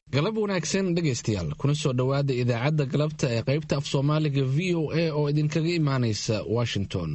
galab wanaagsan dhegaystayaal kuna soo dhowaada idaacadda galabta ee qaybta af soomaaliga v o a oo idinkaga imaanaysa washington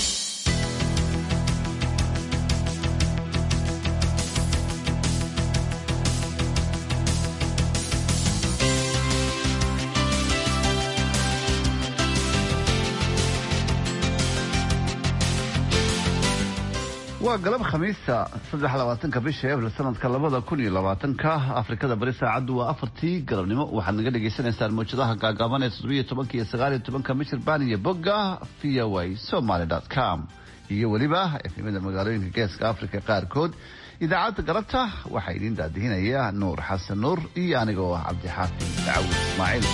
waa galab khamiisa saddex labaatanka bisha abril sanadka labada kun iyo labaatanka afrikada bari saacaddu waa afartii galabnimo waxaad naga dhagaysanaysaan mawjadaha gaagaaban ee toddobiyo tobanka iyo sagaaliyo tobanka michirbaan iyo bogga v o a somaly com iyo weliba efemada magaalooyinka geeska afrika qaarkood idaacadda galabta waxaa idiin daadihinaya nuur xasan nuur iyo anigoo ah cabdixaafid dacawud ismaaciil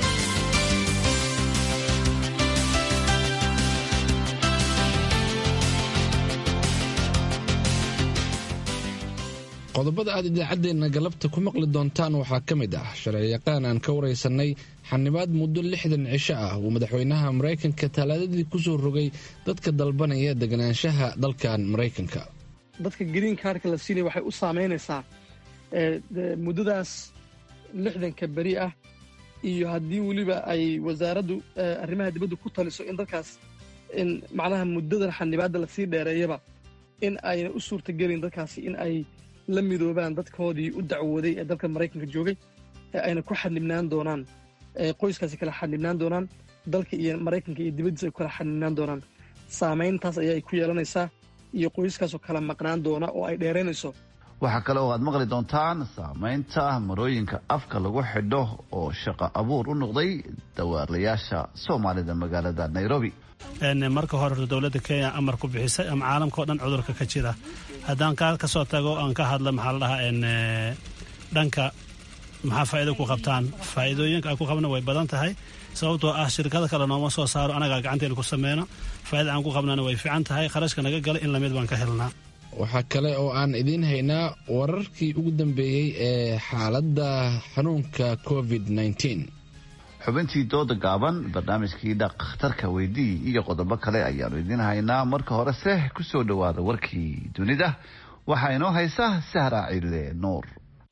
qodobada aad idaacaddeenna galabta ku maqli doontaan waxaa ka mid ah sharciyaqaan aan ka waraysanay xanibaad muddo lixdan cisho ah uu madaxweynaha maraykanka talaadadii kusoo rogay dadka dalbanaya deganaanshaha dalkan maraykanka dadka green kaarka la siinaya waxay u saameynaysaa muddadaas lixdanka beri ah iyo haddii weliba ay wasaaraddu arrimaha dibadda ku taliso in dadkaas in macnaha muddadan xanibaadda lasii dheereeyaba in ayna u suurtagelin dadkaasi in ay la midoobaan dadkoodii u dacwooday ee dalka maraykanka joogay ee ayna ku xadnibnaan doonaan qoyskaasi kala xadnibnaan doonaan dalka iyo maraykanka iyo dibaddiisa ay ku kala xadnibnaan doonaan saamayntaas ayaa ay ku yeelanaysaa iyo qoyskaasoo kala maqnaan doona oo ay dheeraynayso waxaa kale oo aad maqli doontaan saamaynta marooyinka afka lagu xidho oo shaqo abuur u noqday dawaarlayaasha soomaalida magaalada nairobi marka hore dowladda kenya amar ku bixisay ama caalamka o dhan cudurka ka jira haddaan kaa ka soo tago aan ka hadla maxaa la dhahaa dhanka maxaa faa'iido ku qabtaan faa'iidooyinka aan ku qabna way badan tahay sababtoo ah shirkada kale nooma soo saaro anagaa gacanteena ku sameyno faa'ida aan ku qabnana way fiican tahay kharashka naga gala in lamid baan ka helnaa waxaa kale oo aan idiin haynaa wararkii ugu dambeeyey ee xaaladda xanuunka covid nneteen xubintii dooda gaaban barnaamijkii dhakhtarka weydii iyo qodobo kale ayaanu idiin haynaa marka horese ku soo dhowaada warkii dunida waxaa inoo haysa sahra cille nuur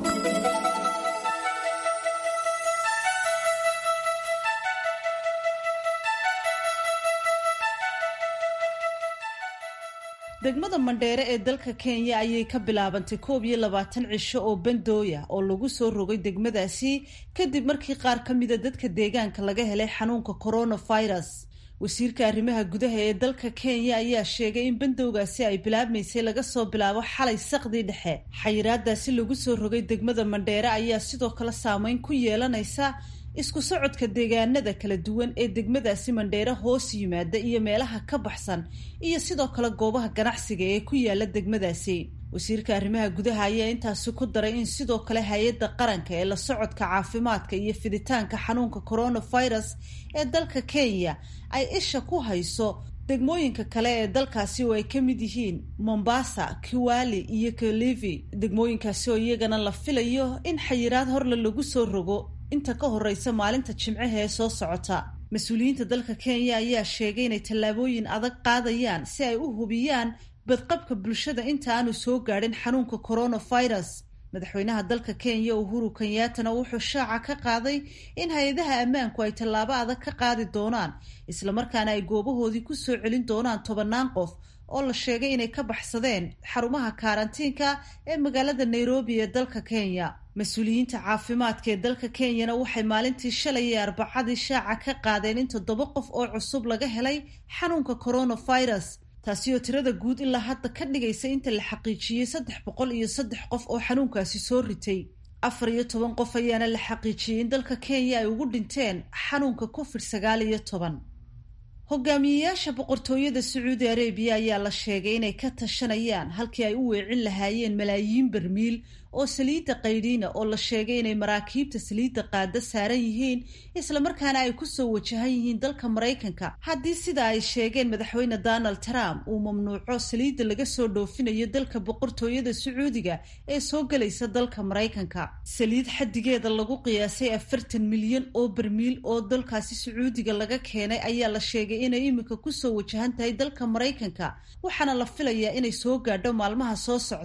degmada mandheere ee dalka kenya ayay ka bilaabantay koob iyo labaatan cisho oo bandooya oo lagu soo rogay degmadaasi kadib markii qaar ka mida dadka deegaanka laga helay xanuunka coronavirus wasiirka arrimaha gudaha ee dalka kenya ayaa sheegay in bandowgaasi ay bilaabmaysay laga soo bilaabo xalay saqdii dhexe xayiraadaasi lagu soo rogay degmada mandheere ayaa sidoo kale saameyn ku yeelanaysa isku socodka deegaanada kala duwan ee degmadaasi mandheere hoos yimaada iyo meelaha ka baxsan iyo sidoo kale goobaha ganacsiga ee ku yaala degmadaasi wasiirka arrimaha gudaha ayaa intaasi ku daray in sidoo kale hay-adda qaranka ee la socodka caafimaadka iyo fiditaanka xanuunka coronavirus ee dalka kenya ay isha ku hayso degmooyinka kale ee dalkaasi oo ay ka mid yihiin mombasa kiwali iyo kalivi degmooyinkaasi oo iyagana la filayo in xayiraad horle lagu soo rogo inta ka horeysa maalinta jimcaha ee soo socota mas-uuliyiinta dalka kenya ayaa sheegay inay tallaabooyin adag qaadayaan si ay u hubiyaan badqabka bulshada inta aanu soo gaadhin xanuunka coronavirus madaxweynaha dalka kenya uhuru kenyaatana wuxuu shaaca ka qaaday in hay-adaha ammaanku ay tallaabo adag ka qaadi doonaan islamarkaana ay goobahoodii ku soo celin doonaan tobannaan qof oo la sheegay inay ka baxsadeen xarumaha karantiinka ee magaalada nairobi ee dalka kenya mas-uuliyiinta caafimaadka ee dalka kenyana waxay maalintii shalay ee arbacadii shaaca ka qaadeen in toddoba qof oo cusub laga helay xanuunka coronavirus taasi oo tirada guud ilaa hadda ka dhigaysa inta la xaqiijiyey saddex boqol iyo saddex qof oo xanuunkaasi soo ritay afar iyo toban qof ayaana la xaqiijiyey in dalka kenya ay ugu dhinteen xanuunka covid sagaal iyo toban hogaamiyeyaasha boqortooyada sacuudi arabiya ayaa la sheegay inay ka tashanayaan halkii ay u weecin lahaayeen malaayiin barmiil oo saliidda qaydhiina oo la sheegay inay maraakiibta saliidda qaada saaran yihiin islamarkaana ay kusoo wajahan yihiin dalka maraykanka haddii sida ay sheegeen madaxweyne donald trump uu mamnuuco saliidda laga soo dhoofinayo dalka boqortooyada sacuudiga ee soo gelaysa dalka maraykanka saliid xaddigeeda lagu qiyaasay afartan milyan oo barmiil oo dalkaasi sacuudiga laga keenay ayaa la sheegay inay iminka kusoo wajahan tahay dalka maraykanka waxaana la filayaa inay soo gaadho maalmaha soo socda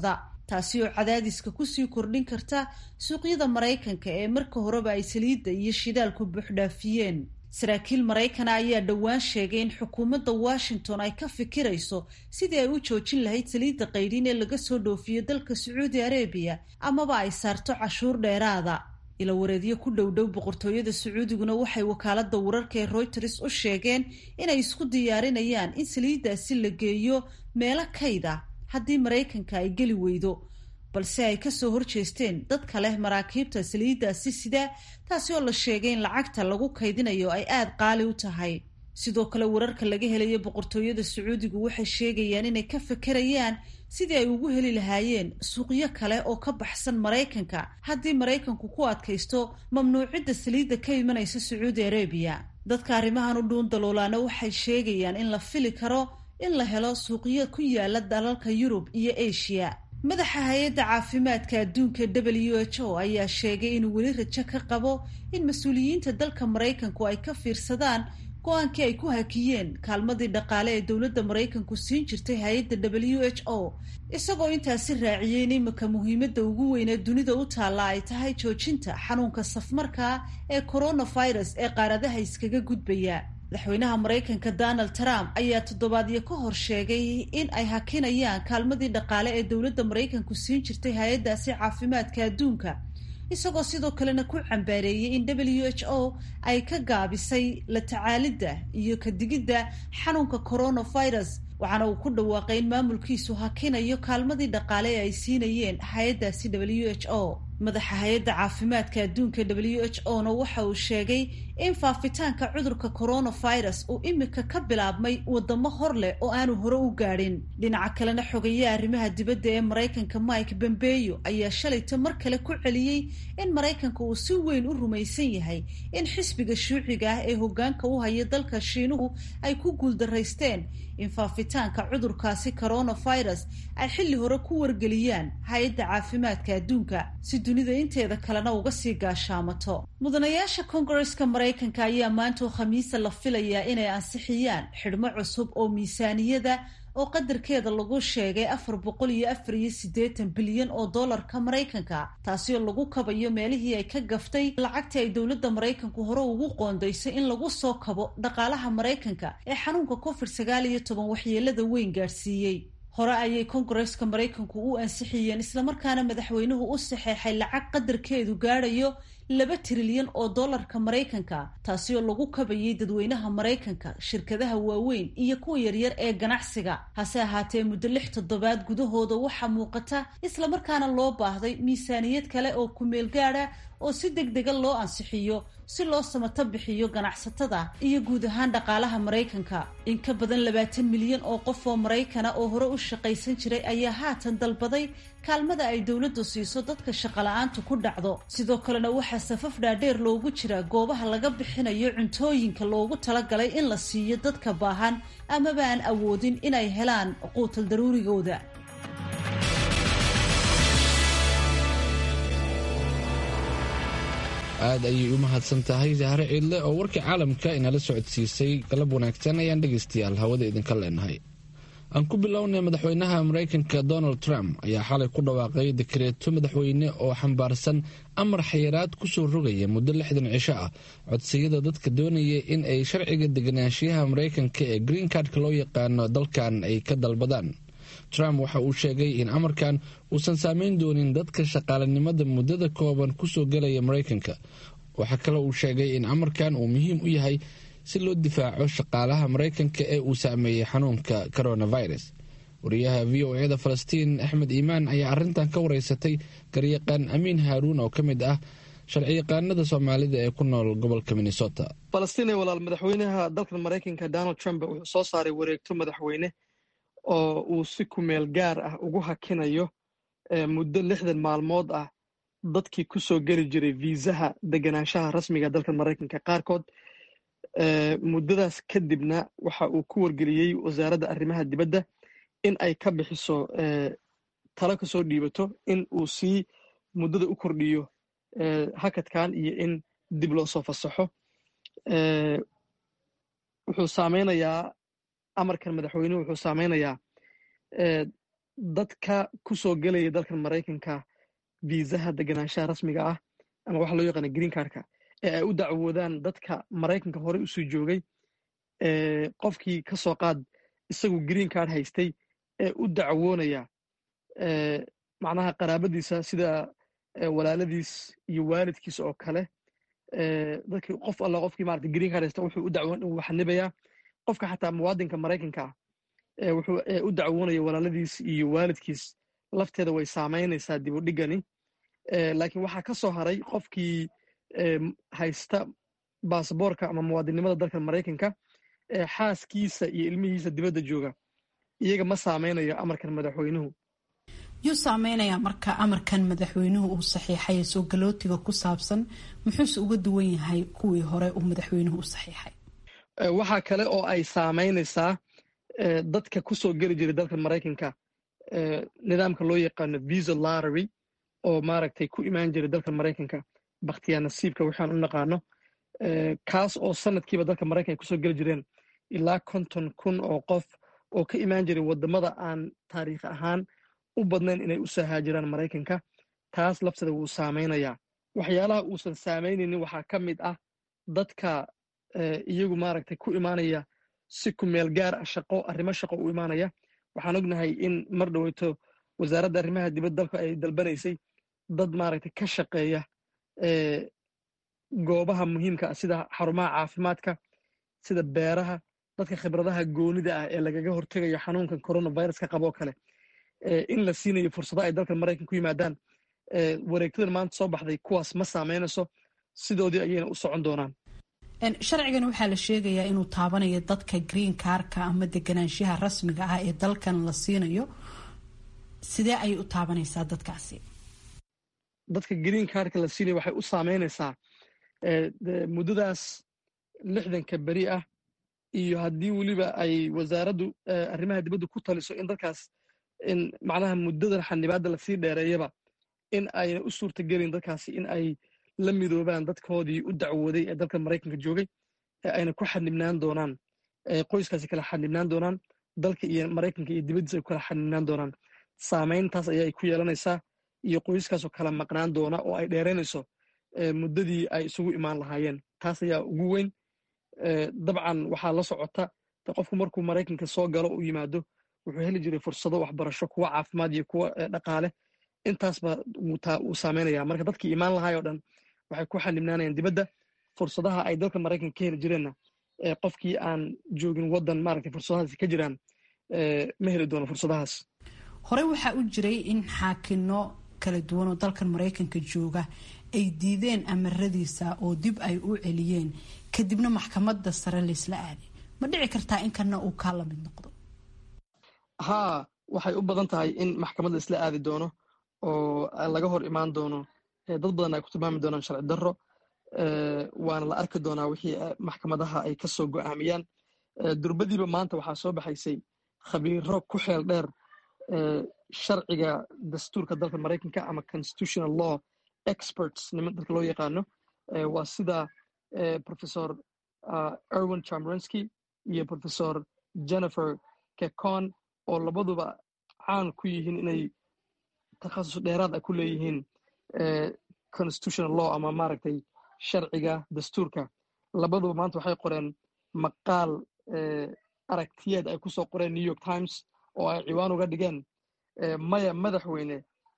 taasi oo cadaadiska kusii kordhin karta suuqyada maraykanka ee marka horeba ay saliidda iyo shidaalku buuxdhaafiyeen saraakiil maraykana ayaa dhowaan sheegay in xukuumadda washington ay ka fikirayso sidii ay u joojin lahayd saliidda qaydhin ee laga soo dhoofiyo dalka sacuudi arabiya amaba ay saarto cashuur dheeraada ila wareedyo ku dhowdhow boqortooyada sacuudiguna waxay wakaalada wararka ee reuters u sheegeen inay isku diyaarinayaan in saliiddaasi la geeyo meelo kayd ah haddii maraykanka ay geli weydo balse ay kasoo horjeesteen dadka leh maraakiibta saliiddaasi sida taasi oo la sheegay in lacagta lagu kaydinayo ay aada qaali u tahay sidoo kale wararka laga helayo boqortooyada sacuudigu waxay sheegayaan inay ka fekerayaan sidii ay ugu heli lahaayeen suuqyo kale oo ka baxsan maraykanka haddii maraykanku ku adkaysto mamnuucidda saliidda ka imanaysa sacuudi arabiya dadka arrimahan u dhuun daloolaana waxay sheegayaan in la fili karo in la helo suuqyo ku yaala dalalka yurub iyo asia madaxa hay-adda caafimaadka adduunka w h o ayaa sheegay inuu weli rajo ka qabo in mas-uuliyiinta dalka maraykanku ay ka fiirsadaan go-aankii ay ku hakiyeen kaalmadii dhaqaale ee dowladda maraykanku siin jirtay hay-adda w h o isagoo intaasi raaciyey in imika muhiimadda ugu weyn ee dunida u taalla ay tahay joojinta xanuunka safmarkaa ee coronavirus ee qaaradaha iskaga gudbaya madaxweynaha maraykanka donald trump ayaa toddobaadyo ka hor sheegay in ay hakinayaan kaalmadii dhaqaale ee dowladda maraykanku siin jirtay hay-addaasi caafimaadka adduunka isagoo sidoo kalena ku cambaareeyey in w h o ay ka gaabisay la tacaalidda iyo kadigidda xanuunka coronavirus waxaana uu ku dhawaaqay in maamulkiisu hakinayo kaalmadii dhaqaale ee ay siinayeen hay-addaasi w h o madaxa hay-adda caafimaadka adduunka w h o na waxa uu sheegay in faafitaanka cudurka coronavirus uu imika ka bilaabmay wadamo hor leh oo aanu hore u gaadhin dhinaca kalena xogeeya arrimaha dibadda ee maraykanka mike bombeyo ayaa shalayta mar kale ku celiyey in maraykanka uu si weyn u rumaysan yahay in xisbiga shuuciga ah ee hogaanka u haya dalka shiinuhu ay ku guuldaraysteen in faafitaanka cudurkaasi coronavirus ay xilli hore ku wargeliyaan hay-adda caafimaadka adduunka si dunida inteeda kalena uga sii gaashaamato mudanayaasha kongareska maraykanka ayaa maanta oo khamiisa la filayaa inay ansixiyaan xidhmo cusub oo miisaaniyada oo qadarkeeda lagu sheegay afar boqol iyo afar iyo siddeetan bilyan oo dollarka maraykanka taasi oo lagu kabayo meelihii ay ka gaftay lacagtii ay dowladda maraykanku hore ugu qoondaysay in lagu soo kabo dhaqaalaha maraykanka ee xanuunka covid sagaal iyo toban waxyeelada weyn gaadhsiiyey hore ayay kongareska maraykanku u ansixiyeen islamarkaana madaxweynuhu u saxeexay lacag qadarkeedu gaadhayo laba trilyan oo dollarka maraykanka taasi oo lagu kabayay dadweynaha maraykanka shirkadaha waaweyn iyo kuwa yaryar ee ganacsiga hase ahaatee muddo lix toddobaad gudahooda waxaa muuqata islamarkaana loo baahday miisaaniyad kale oo kumeel gaada oo si deg dega loo ansixiyo si loo samato bixiyo ganacsatada iyo guud ahaan dhaqaalaha maraykanka in ka badan labaatan milyan oo qof oo maraykana oo hore u shaqaysan jiray ayaa haatan dalbaday kaalmada ay dowladdu siiso dadka shaqala-aantu ku dhacdo sidoo kalena waxaa safaf dhaadheer loogu jiraa goobaha laga bixinayo cuntooyinka loogu talagalay in la siiyo dadka baahan amaba aan awoodin inay helaan quutal daruurigooda aad ayay u mahadsan tahay zahre ciidle oo warkii caalamka inala socodsiisay galab wanaagsan ayaan dhegaystayaal hawada idinka leenahay aan ku bilownay madaxweynaha maraykanka donald trump ayaa xalay ku dhawaaqay dekreeto madaxweyne oo xambaarsan amar xayiraad kusoo rogaya muddo lixdan cisho ah codsiyada dadka doonaya in ay sharciga deganaanshiyaha maraykanka ee green cardka loo yaqaano dalkan ay ka dalbadaan trump waxa uu sheegay in amarkan uusan saameyn doonin dadka shaqaalanimada muddada kooban kusoo gelaya maraykanka waxaa kale uu sheegay in amarkan uu muhiim u yahay si loo difaaco shaqaalaha maraykanka ee uu saameeyey xanuunka coronavirus wariyaha v o eda falastiin axmed iimaan ayaa arintan ka wareysatay garyaqaan amiin haaruun oo ka mid ah sharciyaqaanada soomaalida ee ku nool gobolka minnesota falastiin ee walaal madaxweynaha dalkan maraykanka donald trump wuxuu soo saaray wareegto madaxweyne oo uu si kumeel gaar ah ugu hakinayo muddo lixdan maalmood ah dadkii ku soo geli jiray viisaha deganaanshaha rasmiga dalka maraykanka qaarkood muddadaas kadibna waxa uu ku wargeliyey wasaaradda arrimaha dibadda in ay ka bixiso talo ka soo dhiibato in uu sii muddada u kordhiyo hakadkan iyo in dib loo soo fasaxo wuxuu saameynayaa amarkan madaxweynuhu wuxuu saameynayaa dadka ku soo gelaya dalkan maraykanka viisaha deganaanshaha rasmiga ah ama waxa loo yaqaana green cardka ee ay u dacwoodaan dadka maraykanka horey usoo joogay qofkii ka soo qaad isagu green card haystay ee u dacwoonaya macnaha qaraabadiisa sida walaaladiis iyo waalidkiis oo kale dadkii qof alla qofkii maarata green card haysta wuxuu u dacwoon uu xanibayaa qofka xataa muwaadinka maraykanka ah wuxuu u dacwoonaya walaaladiis iyo waalidkiis lafteeda way saamaynaysaa dib u dhigani laakiin waxaa ka soo haray qofkii haysta baasaboorka ama muwaadinnimada dalka maraykanka xaaskiisa iyo ilmihiisa dibadda jooga iyaga ma saameynayo amarkan madaxweynuhu yuu saameynayaa marka amarkan madaxweynuhu uu saxiixay soo galootiga ku saabsan muxuuse uga duwan yahay kuwii hore uu madaxweynuhu u saxiixay waxaa kale oo ay saameynaysaa dadka ku soo geli jiray dalka maraykanka nidaamka loo yaqaano visa lottery oo maaragtay ku imaan jiray dalka maraykanka bakhtiyaa nasiibka waxaan u naqaano kaas oo sanadkiiba dalka maraykanka ay kusoo geli jireen ilaa konton kun oo qof oo ka imaan jiray waddamada aan taariikh ahaan u badnayn inay u sahaajiraan maraykanka taas lafteeda wuu saameynayaa waxyaalaha uusan saameynaynin waxaa ka mid ah dadka iyagu maaragtay ku imaanaya si ku meel gaar ah shaqo arrimo shaqo u imaanaya waxaan ognahay in mar dhoweyto wasaaradda arrimaha dibadda dalka ay dalbanaysay dad maaragtay ka shaqeeya goobaha muhiimka ah sida xarumaha caafimaadka sida beeraha dadka khibradaha goonida ah ee lagaga hortegayo xanuunkan coronavirus ka qaboo kale in la siinayo fursado ay dalkan maraykan ku yimaadaan wareegtadan maanta soo baxday kuwaas ma saameynayso sidoodii ayayna u socon doonaan sharcigan waxaa la sheegayaa inuu taabanayo dadka green carka ama deganaanshaha rasmiga ah ee dalkan la siinayo sidee ayay u taabanaysaa dadkaasi dadka green cardka la siinaya waxay u saameynaysaa muddadaas lixdanka beri ah iyo haddii weliba ay wasaaraddu arrimaha dibadda ku taliso in dadkaas in macnaha muddadan xanibaadda lasii dheereeyaba in ayna u suurtagelin dadkaasi in ay la midoobaan dadkoodii u dacwooday ee dalka maraykanka joogay ee ayna ku xanibnaan doonaan qoyskaasi kala xanibnaan doonaan dalka iyo maraykanka iyo dibaddiisa ay ku kala xanibnaan doonaan saamayntaas ayay ku yeelanaysaa iyo qoyskaasoo kala maqnaan doona oo ay dheeraynayso muddadii ay isugu imaan lahaayeen taas ayaa ugu weyn dabcan waxaa la socota qofku markuu maraykanka soo galo u yimaado wuxuu heli jiray fursado waxbarasho kuwa caafimaad iyo kuwa dhaqaale intaasba wuu saameynaya marka dadkii imaan lahaay oo dhan waxay ku xanibnaanayaan dibadda fursadaha ay dalka maraykanka ka heli jireenna qofkii aan joogin waddan maaragtay fursadahaasi ka jiraan ma heli doono fursadahaas hore waxaa u jiray in xaakino kala duwan oo dalkan maraykanka jooga ay diideen amaradiisa oo dib ay u celiyeen kadibna maxkamadda sare laysla aaday ma dhici kartaa in kana uu kaa lamid noqdo haa waxay u badan tahay in maxkamad la isla aadi doono oo laga hor imaan doono dad badan ay ku tilmaami doonaan sharci darro waana la arki doonaa wixii maxkamadaha ay ka soo go'aamiyaan durbadiiba maanta waxaa soo baxaysay khabiiro ku xeel dheer sharciga dastuurka dalka maraykanka ama constitutional law experts niman dalka loo yaqaano waa sida professor erwin chamrensky iyo professor jennifer kekon oo labaduba caan ku yihiin inay takhasus dheeraad ah ku leeyihiin constitutional law ama maaragtay sharciga dastuurka labaduba maanta waxay qoreen maqaal aragtiyeed ay ku soo qoreen new york times oo ay ciwaan uga dhigeen maya madaxweyne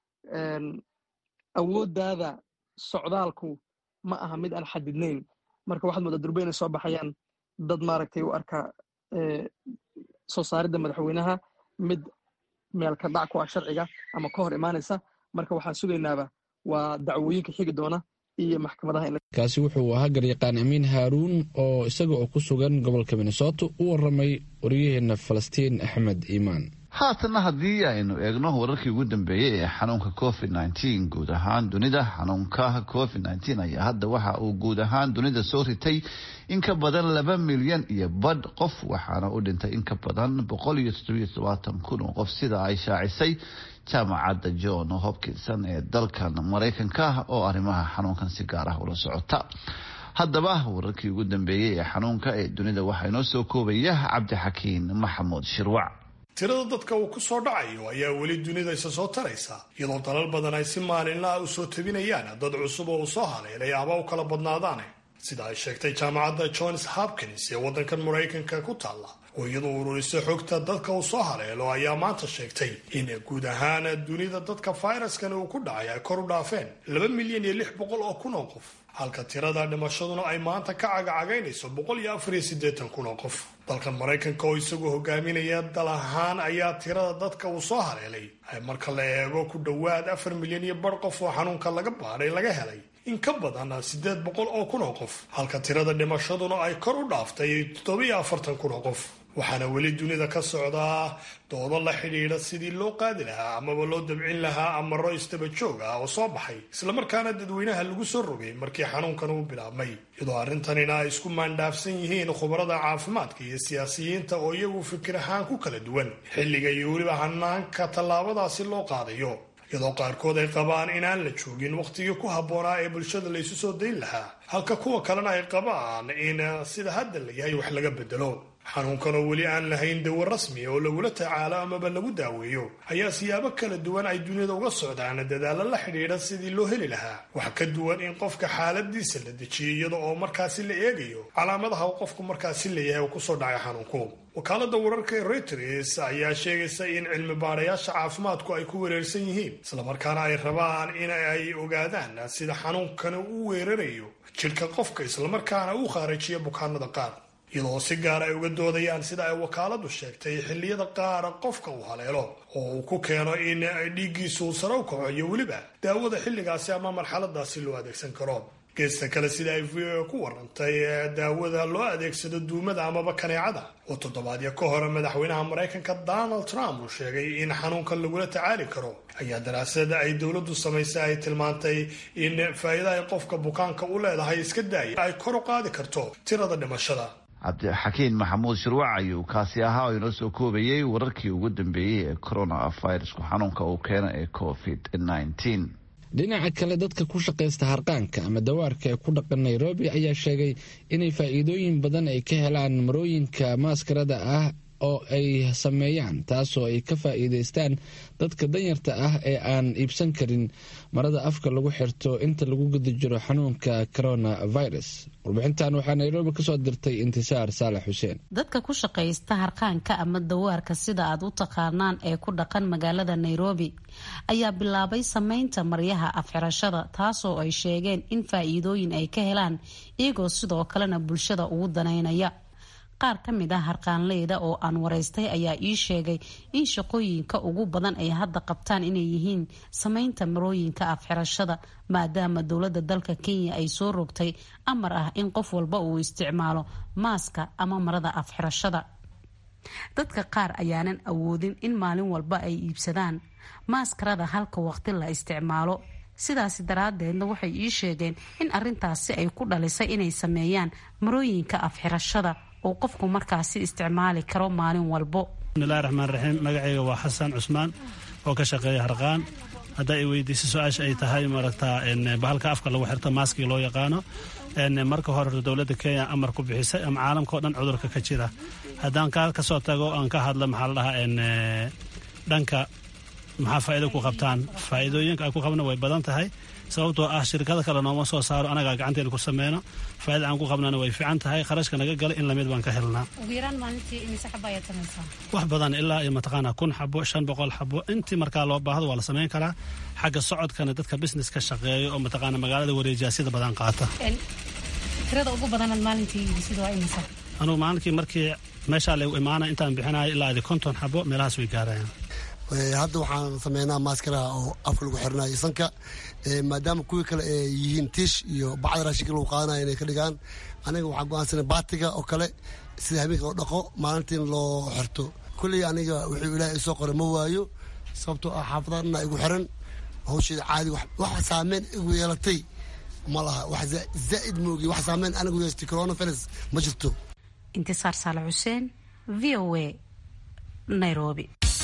awooddaada socdaalku ma aha mid aan xadidnayn marka waxaad moodaa durba inay soo baxayaan dad maaragtay u arka soo saaridda madaxweynaha mid meelka dhac ku ah sharciga ama ka hor imaanaysa marka waxaan sugaynaaba waa dacwooyinka xigi doona iyo maxkamadaha kaasi wuxuu ahaa garyaqaan amiin haaruun oo isaga oo ku sugan gobolka minnesota u waramay waryaheena falastiin axmed iimaan haatanna haddii aynu eegno wararkii ugu dambeeyey ee xanuunka covid nteen guud ahaan dunida xanuunka covid nteen ayaa hadda waxa uu guud ahaan dunida soo ritay in ka badan laba milyan iyo badh qof waxaana u dhintay in ka badan boqol iyo toddobiyo todobaatan kun oo qof sida ay shaacisay jaamacadda john hopkinson ee dalkan maraykanka oo arrimaha xanuunkan si gaar ah ula socota haddaba wararkii ugu dambeeyey ee xanuunka ee dunida waxaa inoo soo koobaya cabdixakiin maxamuud shirwac tirada dadka uu ku soo dhacayo ayaa weli dunida isa soo taraysa iyadoo dalal badan ay si maalinla ah u soo tabinayaan dad cusub oo uu soo haleelay ama u kala badnaadaan sida ay sheegtay jaamacadda johns hopkins ee waddankan maraykanka ku taalla oo iyadoo ururisa xogta dadka uu soo haleelo ayaa maanta sheegtay in guud ahaan dunida dadka fayraskan uu ku dhacay ay kor u dhaafeen laba milyan iyo lix boqol oo kun oo qof halka tirada dhimashaduna ay maanta ka cagacagaynayso boqol iyo afar iyo siddeetan kun oo qof dalkan maraykanka oo isagoo hogaaminaya dal ahaan ayaa tirada dadka uu soo haleelay ay marka la eego ku dhowaad afar milyan iyo bar qof oo xanuunka laga baaray laga helay in ka badan siddeed boqol oo kun oo qof halka tirada dhimashaduna ay kor u dhaaftay toddobiyo afartan kun oo qof waxaana weli dunida ka socdaa doodo la xidhiidha sidii loo qaadi lahaa amaba loo dabcin lahaa amaro istaba joog ah oo soo baxay islamarkaana dadweynaha lagu soo rogay markii xanuunkan uu bilaabmay iyadoo arrintanina ay isku maandhaafsan yihiin khubarada caafimaadka iyo siyaasiyiinta oo iyagu fikir ahaan ku kala duwan xilliga iyo weliba hanaanka tallaabadaasi loo qaadayo iyadoo qaarkood ay qabaan inaan la joogin wakhtigii ku habboonaa ee bulshada laysu soo dayn lahaa halka kuwa kalena ay qabaan in sida hadda la yahay wax laga bedelo xanuunkan oo weli aan lahayn dawo rasmi oo lagula tacaalo amaba lagu daaweeyo ayaa siyaabo kala duwan ay dunida uga socdaan dadaalo la xidhiidha sidii loo heli lahaa wax ka duwan in qofka xaaladiisa la dejiyo iyada oo markaasi la eegayo calaamadaha uu qofku markaasi leeyahay oo kusoo dhacay xanuunku wakaalada wararka ee reuters ayaa sheegaysa in cilmi baarayaasha caafimaadku ay ku wereersan yihiin islamarkaana ay rabaan in ay ogaadaan sida xanuunkani u weerarayo jidhka qofka islamarkaana uu khaarajiyo bukaanada qaar iyadoo si gaar ay uga doodayaan sida ay wakaaladu sheegtay xilliyada qaara qofka uu haleelo oo uu ku keeno in dhiiggiisu uu sare u kaco iyo weliba daawada xilligaasi ama marxaladaasi loo adeegsan karo geesta kale sida ay v o ku warantay daawada loo adeegsado duumada amaba kaneecada oo toddobaadyo ka hore madaxweynaha maraykanka donald trump uu sheegay in xanuunkan lagula tacaali karo ayaa daraasada ay dowladdu samaysay ay tilmaantay in faa'iida ay qofka bukaanka u leedahay iska daaya ay kor u qaadi karto tirada dhimashada cabdixakiin maxamuud shirwac ayuu kaasi ahaa oo inoo soo koobayay wararkii ugu dambeeyey ee coronavirusku xanuunka uu keena ee covid nneteen dhinaca kale dadka ku shaqaysta harqaanka ama dawaarka ee ku dhaqan nairobi ayaa sheegay inay faa'iidooyin badan ay ka helaan marooyinka maaskarada ah oo ay sameeyaan taasoo ay ka faa'iidaystaan dadka danyarta ah ee aan iibsan karin marada afka lagu xirto inta lagu guda jiro xanuunka coronavirus warbixintan waxaa nairobi kasoo dirtay intisaar saalax xuseen dadka ku shaqaysta harqaanka ama dawaarka sida aad u taqaanaan ee ku dhaqan magaalada nairobi ayaa bilaabay sameynta maryaha afxirashada taasoo ay sheegeen in faa'iidooyin ay ka helaan iyagoo sidoo kalena bulshada ugu danaynaya qaar ka mid ah harqaanleyda oo aan waraystay ayaa ii sheegay in shaqooyinka ugu badan ay hadda qabtaan inay yihiin sameynta marooyinka afxirashada maadaama dowladda dalka kenya ay soo rogtay amar ah in qof walba uu isticmaalo maaska ama marada afxirashada dadka qaar ayaanan awoodin in maalin walba ay iibsadaan maaskarada halka waqti la isticmaalo sidaasi daraadeedna waxay ii sheegeen in arintaasi ay ku dhalisay inay sameeyaan marooyinka afxirashada oo qofku markaasi isticmaali karo maalin walbo bismillahi raxmaan raxiim magacayga waa xasan cusmaan oo ka shaqeeya harqaan hadda ay weydiisa su-aasha ay tahay maaragtaa bahalka afka lagu xirto maaskii loo yaqaano marka hore dowladda kenya amar ku bixisay ama caalamka o dhan cudurka ka jira haddaan kaa kasoo tago aan ka hadla maxaa la dhahaa dhanka maxaa faa'iido ku qabtaan faa'iidooyinka ay ku qabna way badan tahay sababtoo ah shirkada kale nooma soo saaro anagaa gacanteena ku sameyno faaida aan ku qabnana way fiican tahay kharashka naga gala in lamid baan ka helnaa wax badan ilaa iyo mataqaana kun xabo shan boqol xabo intii markaa loo baahdo waa la sameyn karaa xagga socodkana dadka business ka shaqeeyo oo mataqaana magaalada wareejiyaasyada badan qaata anugu maalinkii markii meeshaa lagu imaana intaan bixinayo ilaa adi konton xabo meelahaas way gaarayaan hadda waxaan sameynaa maaskaraha oo afka lagu xirinayo sanka maadaama kuwii kale ay yihiin tiish iyo bacda raashinka lagu qaadanayo inay ka dhigaan aniga waxaan go-aansanay baatiga oo kale sida habeenka loo dhaqo maalintiin loo xirto kulley aniga wuxuu ilaahay isoo qoray ma waayo sababtoo ah xaafadana igu xiran hawsheeda caadi wax saameyn igu yeelatay ma laha wax zaa'id moogi wax saameyn anigu yeestay coronavirus ma jirto intisaar saale xuseen v o a nairobi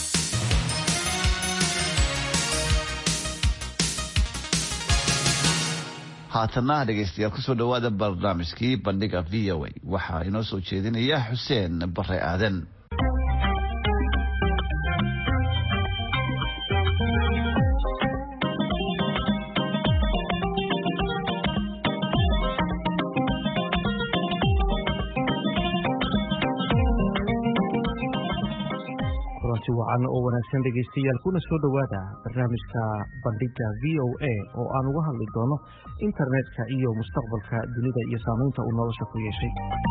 haatana dhegeystayaal kusoo dhawaada barnaamijkii bandhiga v o a waxaa inoo soo jeedinaya xuseen bare aadan wacan oo wanaagsan dhegaystayaal kuna soo dhowaada barnaamijka bandhiga v o a oo aan uga hadli doono internetka iyo mustaqbalka dunida iyo saamaynta uu nolosha ku yeeshay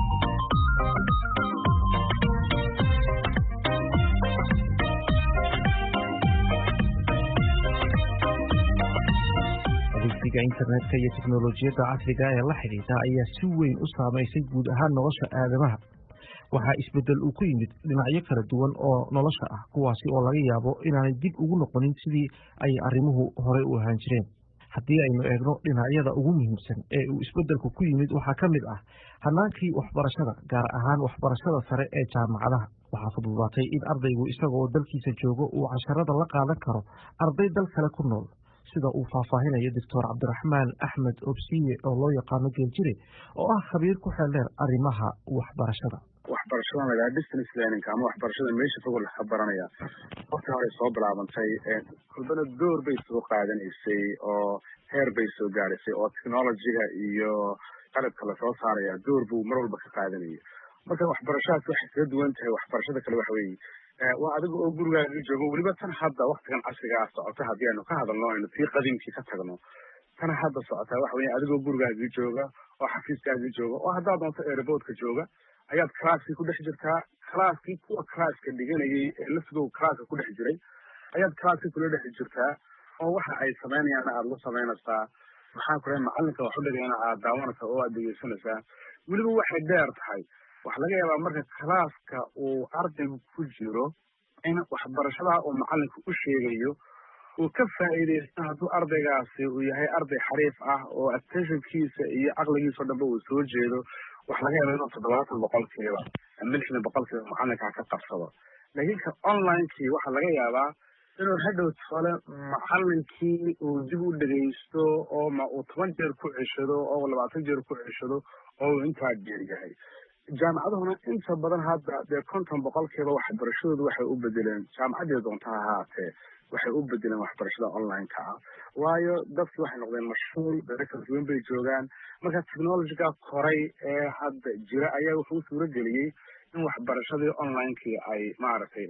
adeegsiga internetka iyo teknolojiyadda casriga ee la xidhiidha ayaa si weyn u saamaysay guud ahaan nolosha aadamaha waxaa isbeddel uu ku yimid dhinacyo kala duwan oo nolosha ah kuwaasi oo laga yaabo inaanay dib ugu noqonin sidii ay arrimuhu horey u ahaan jireen haddii aynu eegno dhinacyada ugu muhiimsan ee uu isbeddelku ku yimid waxaa ka mid ah hannaankii waxbarashada gaar ahaan waxbarashada sare ee jaamacadaha waxaa fududaatay in ardaygu isagaoo dalkiisa joogo uu casharada la qaadan karo arday dal kale ku nool sida uu faahfaahinayo doctor cabdiraxmaan axmed obsiye oo loo yaqaano geeljire oo ah khabiir ku xeeldheer arrimaha waxbarashada waxbarashada lagaa distance learning ama waxbarashada meesha fog laga baranaya waqti hore soo bilaabantay kulbana door bay soo qaadanaysay oo heer bay soo gaadhaysay oo technologyga iyo qalabka lasoo saaraya door buu mar walba ka qaadanaya marka waxbarashadaas waxay kaga duwan tahay waxbarashada kale waxa weeye waa adiga oo gurigaaga joogo weliba tan hadda waktigan casriga ah socota haddii aynu ka hadalno aynu tii qadiimkii ka tagno tan hadda socotaa waxa weye adigoo gurigaagii jooga oo xafiiskaagii jooga oo haddaad doonto airboodka jooga ayaad classkii ku dhex jirtaa classkii kuwa classka dhiganayay ee laftigow classka ku dhex jiray ayaad classkii kula dhex jirtaa oo waxa ay samaynayaana aada la samaynaysaa maxaa ku dhahay macalinka wax u dhigayna aad daawanaysaa oo aad dhegeysanaysaa weliba waxay dheer tahay waxa laga yaabaa marka classka uu ardaygu ku jiro in waxbarashadaha uu macalinka u sheegayo uu ka faa'iidaysto hadduu ardaygaasi uu yahay arday xariif ah oo attentionkiisa iyo caqligiisa o dhanba uu soo jeedo waxa laga yaaba inuu toddobaatan boqolkiiba lixdan boqolkiiba macalinkaa ka qabsado laakiin ka onlinekii waxaa laga yaabaa inuu hadhow tole macalinkii uu dib u dhegaysto oo ma uu toban jeer ku ceshado oo labaatan jeer ku ceshado oo uu intaa jeer yahay jaamacaduhuna inta badan hadda dee konton boqolkiiba waxbarashadoodu waxay u bedeleen jaamacaddii doonta ha ahaatee waxay u bedeleen waxbarashada online-ka ah waayo dadkii waxay noqdeen mashhuul dare kala duwan bay joogaan marka technologyga koray ee hadda jira ayaa wuxuu suuro geliyey in waxbarashadii online-kii ay maaragtay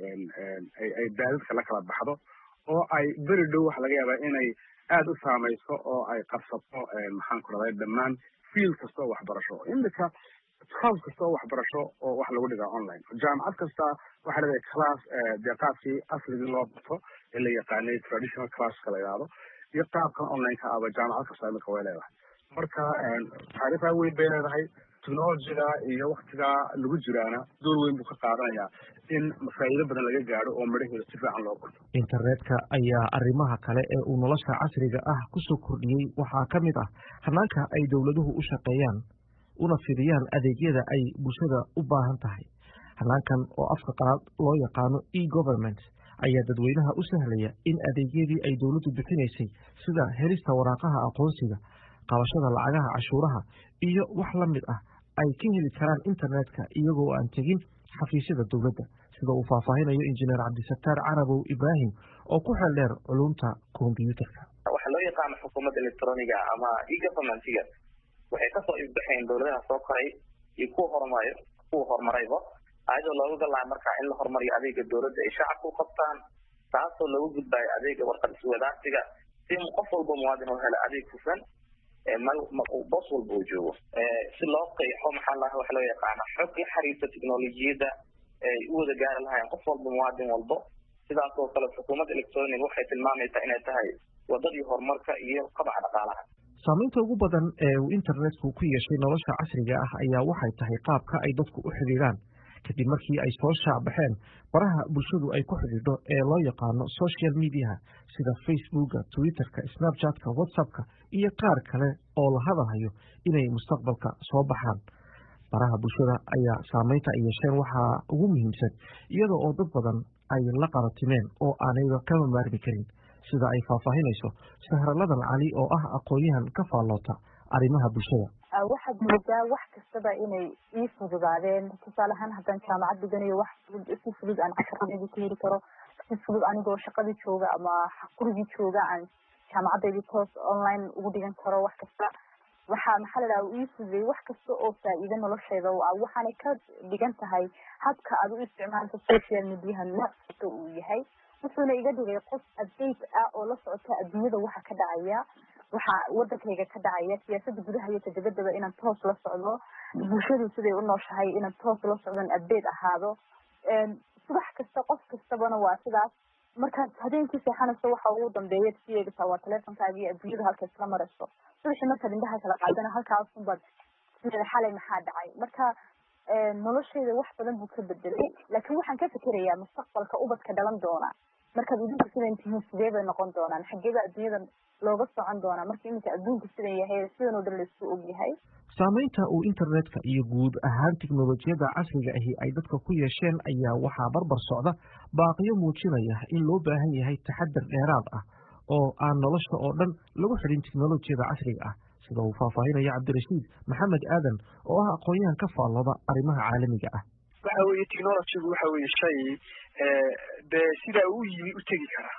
ay daadadka la kala baxdo oo ay beri dhow waxa laga yaabaa inay aada u saamayso oo ay qabsato maxaan ku raday dhammaan field kasta oo waxbarasho imika course kasta oo waxbarasho oo wax lagu dhigaa online jaamacad kasta waxaa leedahay class dee qaabkii asligii loo barto ee la yaqaanay traditional classka la yidhaahdo iyo qaabkan online-ka aba jaamacad kasta imika way leedahay marka taariikhaa weyn bay leedahay technologyga iyo waktigaa lagu jiraana door weyn buu ka qaadanayaa in faa'iido badan laga gaadho oo midhaheeda si fiican loo barto internetka ayaa arrimaha kale ee uu nolosha casriga ah kusoo kordhiyey waxaa ka mid ah hanaanka ay dowladuhu u shaqeeyaan una fidiyaan adeegyada ay bulshada u baahan tahay hanaankan oo afka qalaad loo yaqaano e government ayaa dadweynaha u sahlaya in adeegyadii ay dowladdu bixinaysay sida helista waraaqaha aqoonsiga qabashada lacagaha cashuuraha iyo wax la mid ah ay ka heli karaan internetka iyagoo aan tegin xafiisyada dowladda sida uu faahfaahinayo injineer cabdisataar carabow ibraahim oo ku xeel dheer culumta kombyuutarka waxaa loo yaqaano xukuumadda electroniga ama e governmentiga waxay kasoo ifbaxeen dowladaha soo koray iyo kuwa horumar kuwa horumarayba ayadoo looga galaa markaa in la horumariyo adeega dowladda ay shacabka u qabtaan taasoo looga gudbayo adeega warqad iswadaarsiga si qof walba muwaadin u helo adeeg hufan bos walba uu joogo si loo qeexo maxaa laha waxa loo yaqaana xog la xiriirta teknolojiyadda ay u wada gaari lahayn qof walba muwaadin walbo sidaas oo kale xukuumadda electronic waxay tilmaamaysaa inay tahay wadadii horumarka iyo qabaca dhaqaalaha saamaynta ugu badan ee uu internetku ku yeeshay nolosha casriga ah ayaa waxay tahay qaabka ay dadku u xidhiidhaan kadib markii ay soo shaacbaxeen baraha bulshadu ay ku xidhiidho ee loo yaqaano social mediaha sida facebooka twitterka snapchatka whatsappka iyo qaar kale oo la hadalhayo inay mustaqbalka soo baxaan baraha bulshada ayaa saamaynta ay yeesheen waxaa ugu muhiimsan iyada oo dad badan ay la qaratimeen oo aanayba kama maarmi karin sida ay faahfaahinayso sahraladan cali oo ah aqoon-yahan ka faalloota arrimaha bulshada waxaad moodaa wax kastaba inay ii fududaadeen tusaale ahaan haddaan jaamacad dhiganayo wax si fudud aan casharadaydi ku heli karo si fudud anigoo shaqadii jooga ama gurigii jooga aan jaamacadaydi toos online ugu dhigan karo wax kasta waxaa maxaa la dhaha ii fududeeyey wax kasta oo faa'iido noloshayda u ah waxaanay ka dhigan tahay habka aad u isticmaalka social mediaha nooc kasta uu yahay wuxuuna iga dhigay qof update ah oo la socota adduunyada waxa ka dhacaya waxa wadankayga ka dhacaya siyaasada gudaha iyo tadabadaba inaan toos la socdo bulshadu siday u nooshahay inaan toos la socdon update ahaado subax kasta qof kastabana waa sidaas markaad habeenkii seexanayso waxa ugu dambeeya si eegtaa waa teleefonkaaga iyo adduunyada halka isla marayso subaxii markaad indhaha kala qaadana halkaasunbaad sideeda xalay maxaa dhacay marka noloshayda wax badan buu ka bedelay laakiin waxaan ka fikerayaa mustaqbalka ubadka dhalan doona markaad idinku sidan tihiin sidee bay noqon doonaan xageeba adduunyada looga socon doonaa marka iminka adduunku sidan yahay sidan oo dhan laisku og yahay saamaynta uu internetka iyo guud ahaan tiknolojiyadda casriga ahi ay dadka ku yeesheen ayaa waxaa barbar socda baaqiyo muujinaya in loo baahan yahay taxadar dheeraad ah oo aan nolosha oo dhan lagu xidhin tiknolojiyada casriga ah sida uu faahfaahinaya cabdirashiid maxamed aadan oo ah aqoon-yahan ka faallooda arrimaha caalamiga ah waxa weeye technologygu waxa weeye shay dee sidaa uu yimi u tegi karaa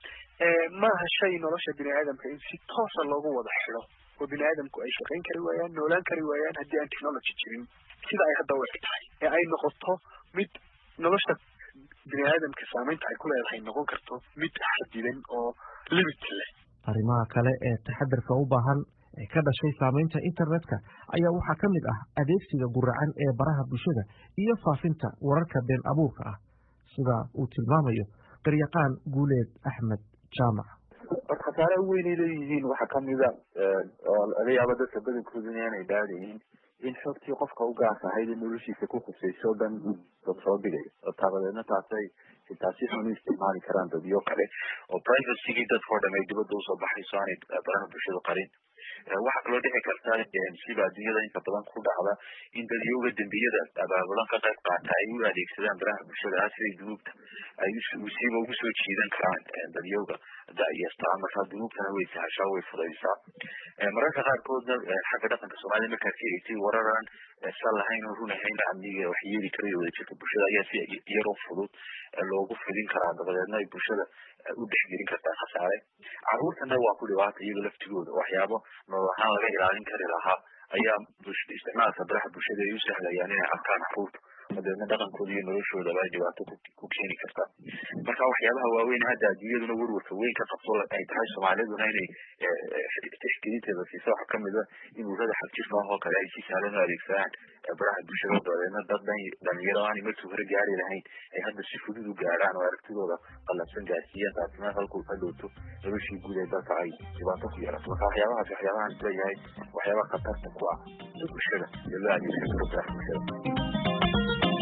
maaha shay nolosha bini aadamka in si toosa loogu wada xido oo bini aadamku ay shaqayn kari waayaan noolaan kari waayaan haddii aan technology jirin sida ay hadda u eg tahay ee ay noqoto mid nolosha bini aadamka saamaynta ay ku leedahay noqon karto mid xadidan oo limit leh arrimaha kale ee taxadarka u baahan ee ka dhashay saamaynta internetka ayaa waxaa ka mid ah adeegsiga guracan ee baraha bulshada iyo faafinta wararka been abuurka ah sida uu tilmaamayo qaryaqaan guuleed axmed jaamac horta khasaaraha weynay leeyihiin waxaa kamida oo laga yaabo dadka badankooda inaanay dhaadayin in xogtii qofka u gaas ahayd in noloshiisa ku khusayso o dhan dad soo dhigayo oo taabadeedna taasay xitaa si xun u isticmaali karaan dadyo kale oo privacygii dadka o dham ay dibadda usoo baxayso aanay baraha bulshada qarin waxaa kaloo dhici karta siba adduunyada inta badan ku dhacda in dadyoga dembiyada abaabulan ka qayb qaata ay u adeegsadaan baraha bulshada ah siday dunuubta ay siiba ugu soo jiidan karaan dadyoga da'yasta markaa dunuubtana way sahashaa way fudaysaa mararka qaarkoodna xagga dhaqanka soomaalida markaad ka eegtay wararan sal lahayn oo run ahayn amniga wax yeeli karayo wadajirka bulshada ayaa si yaroo fudud loogu fidin karaa dabadeedna ay bulshada u dhexgelin kartaa khasaare caruurtana waa ku dhibaata iyaga laftigooda waxyaabo nolol ahaan laga ilaalin kari lahaa ayaa isticmaalka baraha bulshada ay u sahlayaan inay arkaan caruurta dabeedna dhaqankooda iyo noloshoodaba ay dhibaato ku keeni kartaa marka waxyaabaha waaweyn hadda adduunyaduna werwarka weyn ka qabso ay tahay soomaaliduna inay tixgelinteeda siiso waxaa kamid a in urada xagjirka ah oo kale ay si sahlan u adeegsadaan baraha bulshada dabeedna dad dhalinyaro aanay markii hore gaari lahayn ay hadda si fudud u gaadhaan oo aragtidooda qalabsan gaarsiiyaan taasina halkuu ka dhowto noloshii guud ee dalka ay dhibaato ku yeelato marka waxyaabahaas waxyaabahan isleeyahay waxyaabaha khatarta ku ah bulshada iyo loo adeegsan karo baraha bulshada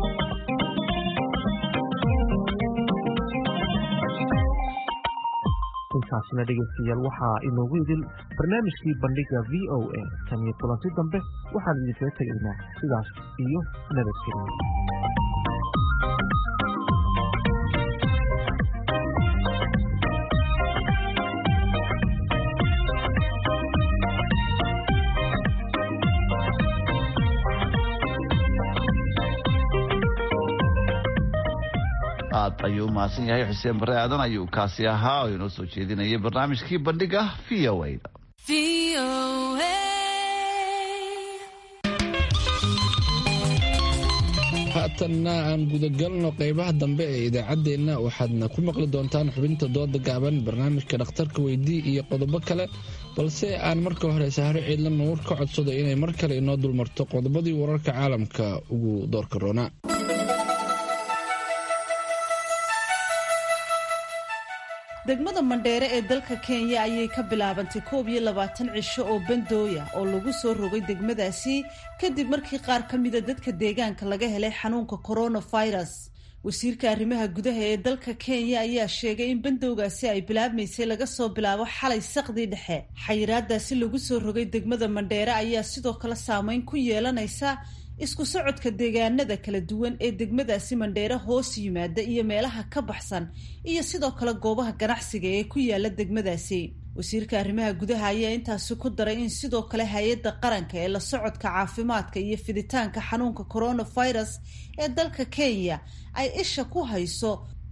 intaasina dhegeystayaal waxaa inoogu idil barnaamijkii bandhiga v o a tan iyo kulanti dambe waxaan idinkaga tegaynaa sidaas iyo nabadgelyo aad ayuu umahadsan yahay xuseen bare aadan ayuu kaasi ahaa oo inoo soo jeedinayay barnaamijkii bandhiga v o a da haatanna aan gudagalno qeybaha dambe ee idaacaddeenna waxaadna ku maqli doontaan xubinta dooda gaaban barnaamijka dhakhtarka weydii iyo qodobo kale balse aan marka hore sahro ciidla nuur ka codsado inay mar kale inoo dulmarto qodobadii wararka caalamka ugu doorka roona degmada mandheere ee dalka kenya ayay ka bilaabantay koob iyo labaatan cisho oo bandooya oo lagu soo rogay degmadaasi kadib markii qaar ka mida dadka deegaanka laga helay xanuunka coronavirus wasiirka arrimaha gudaha ee dalka kenya ayaa sheegay in bandowgaasi ay bilaabmaysay laga soo bilaabo xalay saqdii dhexe xayiraadaasi lagu soo rogay degmada mandheere ayaa sidoo kale saameyn ku yeelanaysa isku socodka deegaanada kala duwan ee degmadaasi mandheere hoos yimaada iyo meelaha ka baxsan iyo sidoo kale goobaha ganacsiga ee ku yaala degmadaasi wasiirka arrimaha gudaha ayaa intaasi ku daray in sidoo kale hay-adda qaranka ee la socodka caafimaadka iyo fiditaanka xanuunka coronavirus ee dalka kenya ay isha ku hayso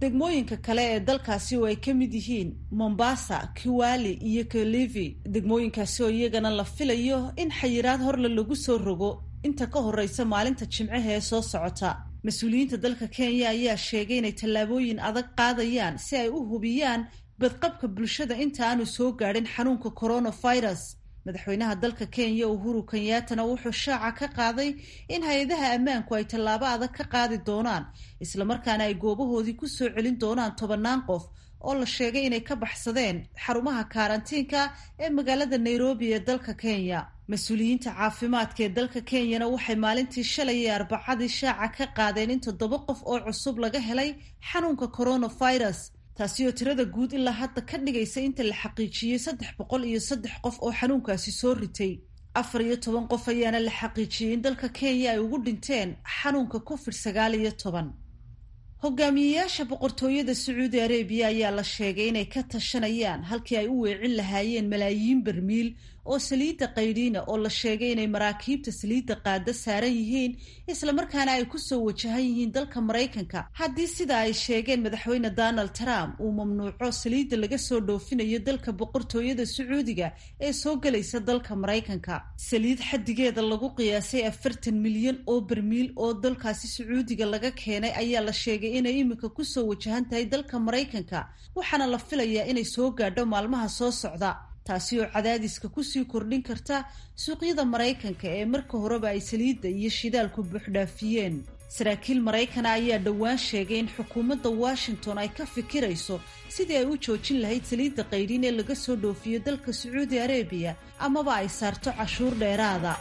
degmooyinka kale ee dalkaasi oo ay ka mid yihiin mombasa kiwali iyo kilivi degmooyinkaasi oo iyagana la filayo in xayiraad horle lagu soo rogo inta ka horeysa maalinta jimcaha ee soo socota mas-uuliyiinta dalka kenya ayaa sheegay inay tallaabooyin adag qaadayaan si ay u hubiyaan badqabka bulshada inta aanu soo gaadhin xanuunka coronavirus madaxweynaha dalka kenya uhuru kenyaatana wuxuu shaaca ka qaaday in hay-adaha ammaanku ay tallaabo adag ka qaadi doonaan islamarkaana ay goobahoodii ku soo celin doonaan tobannaan qof oo la sheegay inay ka baxsadeen xarumaha karantiinka ee magaalada nairobi ee dalka kenya mas-uuliyiinta caafimaadka ee dalka kenyana waxay maalintii shalay ee arbacadii shaaca ka qaadeen in toddoba qof oo cusub laga helay xanuunka coronavirus taasi oo tirada guud ilaa hadda ka dhigaysa inta la xaqiijiyey saddex boqol iyo saddex qof oo xanuunkaasi soo ritay afar iyo toban qof ayaana la xaqiijiyey in dalka kenya ay ugu dhinteen xanuunka covid sagaal iyo toban hogaamiyeyaasha boqortooyada sacuudi arabiya ayaa la sheegay inay ka tashanayaan halkii ay u weecin lahaayeen malaayiin barmiil oo saliidda qaydhiina oo la sheegay inay maraakiibta saliidda qaada saaran yihiin islamarkaana ay kusoo wajahan yihiin dalka maraykanka haddii sida ay sheegeen madaxweyne donald trump uu mamnuuco saliidda laga soo dhoofinayo dalka boqortooyada sacuudiga ee soo gelaysa dalka maraykanka saliid xadigeeda lagu qiyaasay afartan milyan oo barmiil oo dalkaasi sacuudiga laga keenay ayaa la sheegay inay iminka kusoo wajahan tahay dalka maraykanka waxaana la filayaa inay soo gaadho maalmaha soo socda taasi oo cadaadiska kusii kordhin karta suuqyada maraykanka ee marka horeba ay saliidda iyo shidaalku buuxdhaafiyeen saraakiil maraykana ayaa dhowaan sheegay in xukuumadda washington ay ka fikirayso sidii ay u joojin lahayd saliidda qaydhin ee laga soo dhoofiyo dalka sacuudi arabiya amaba ay saarto cashuur dheeraada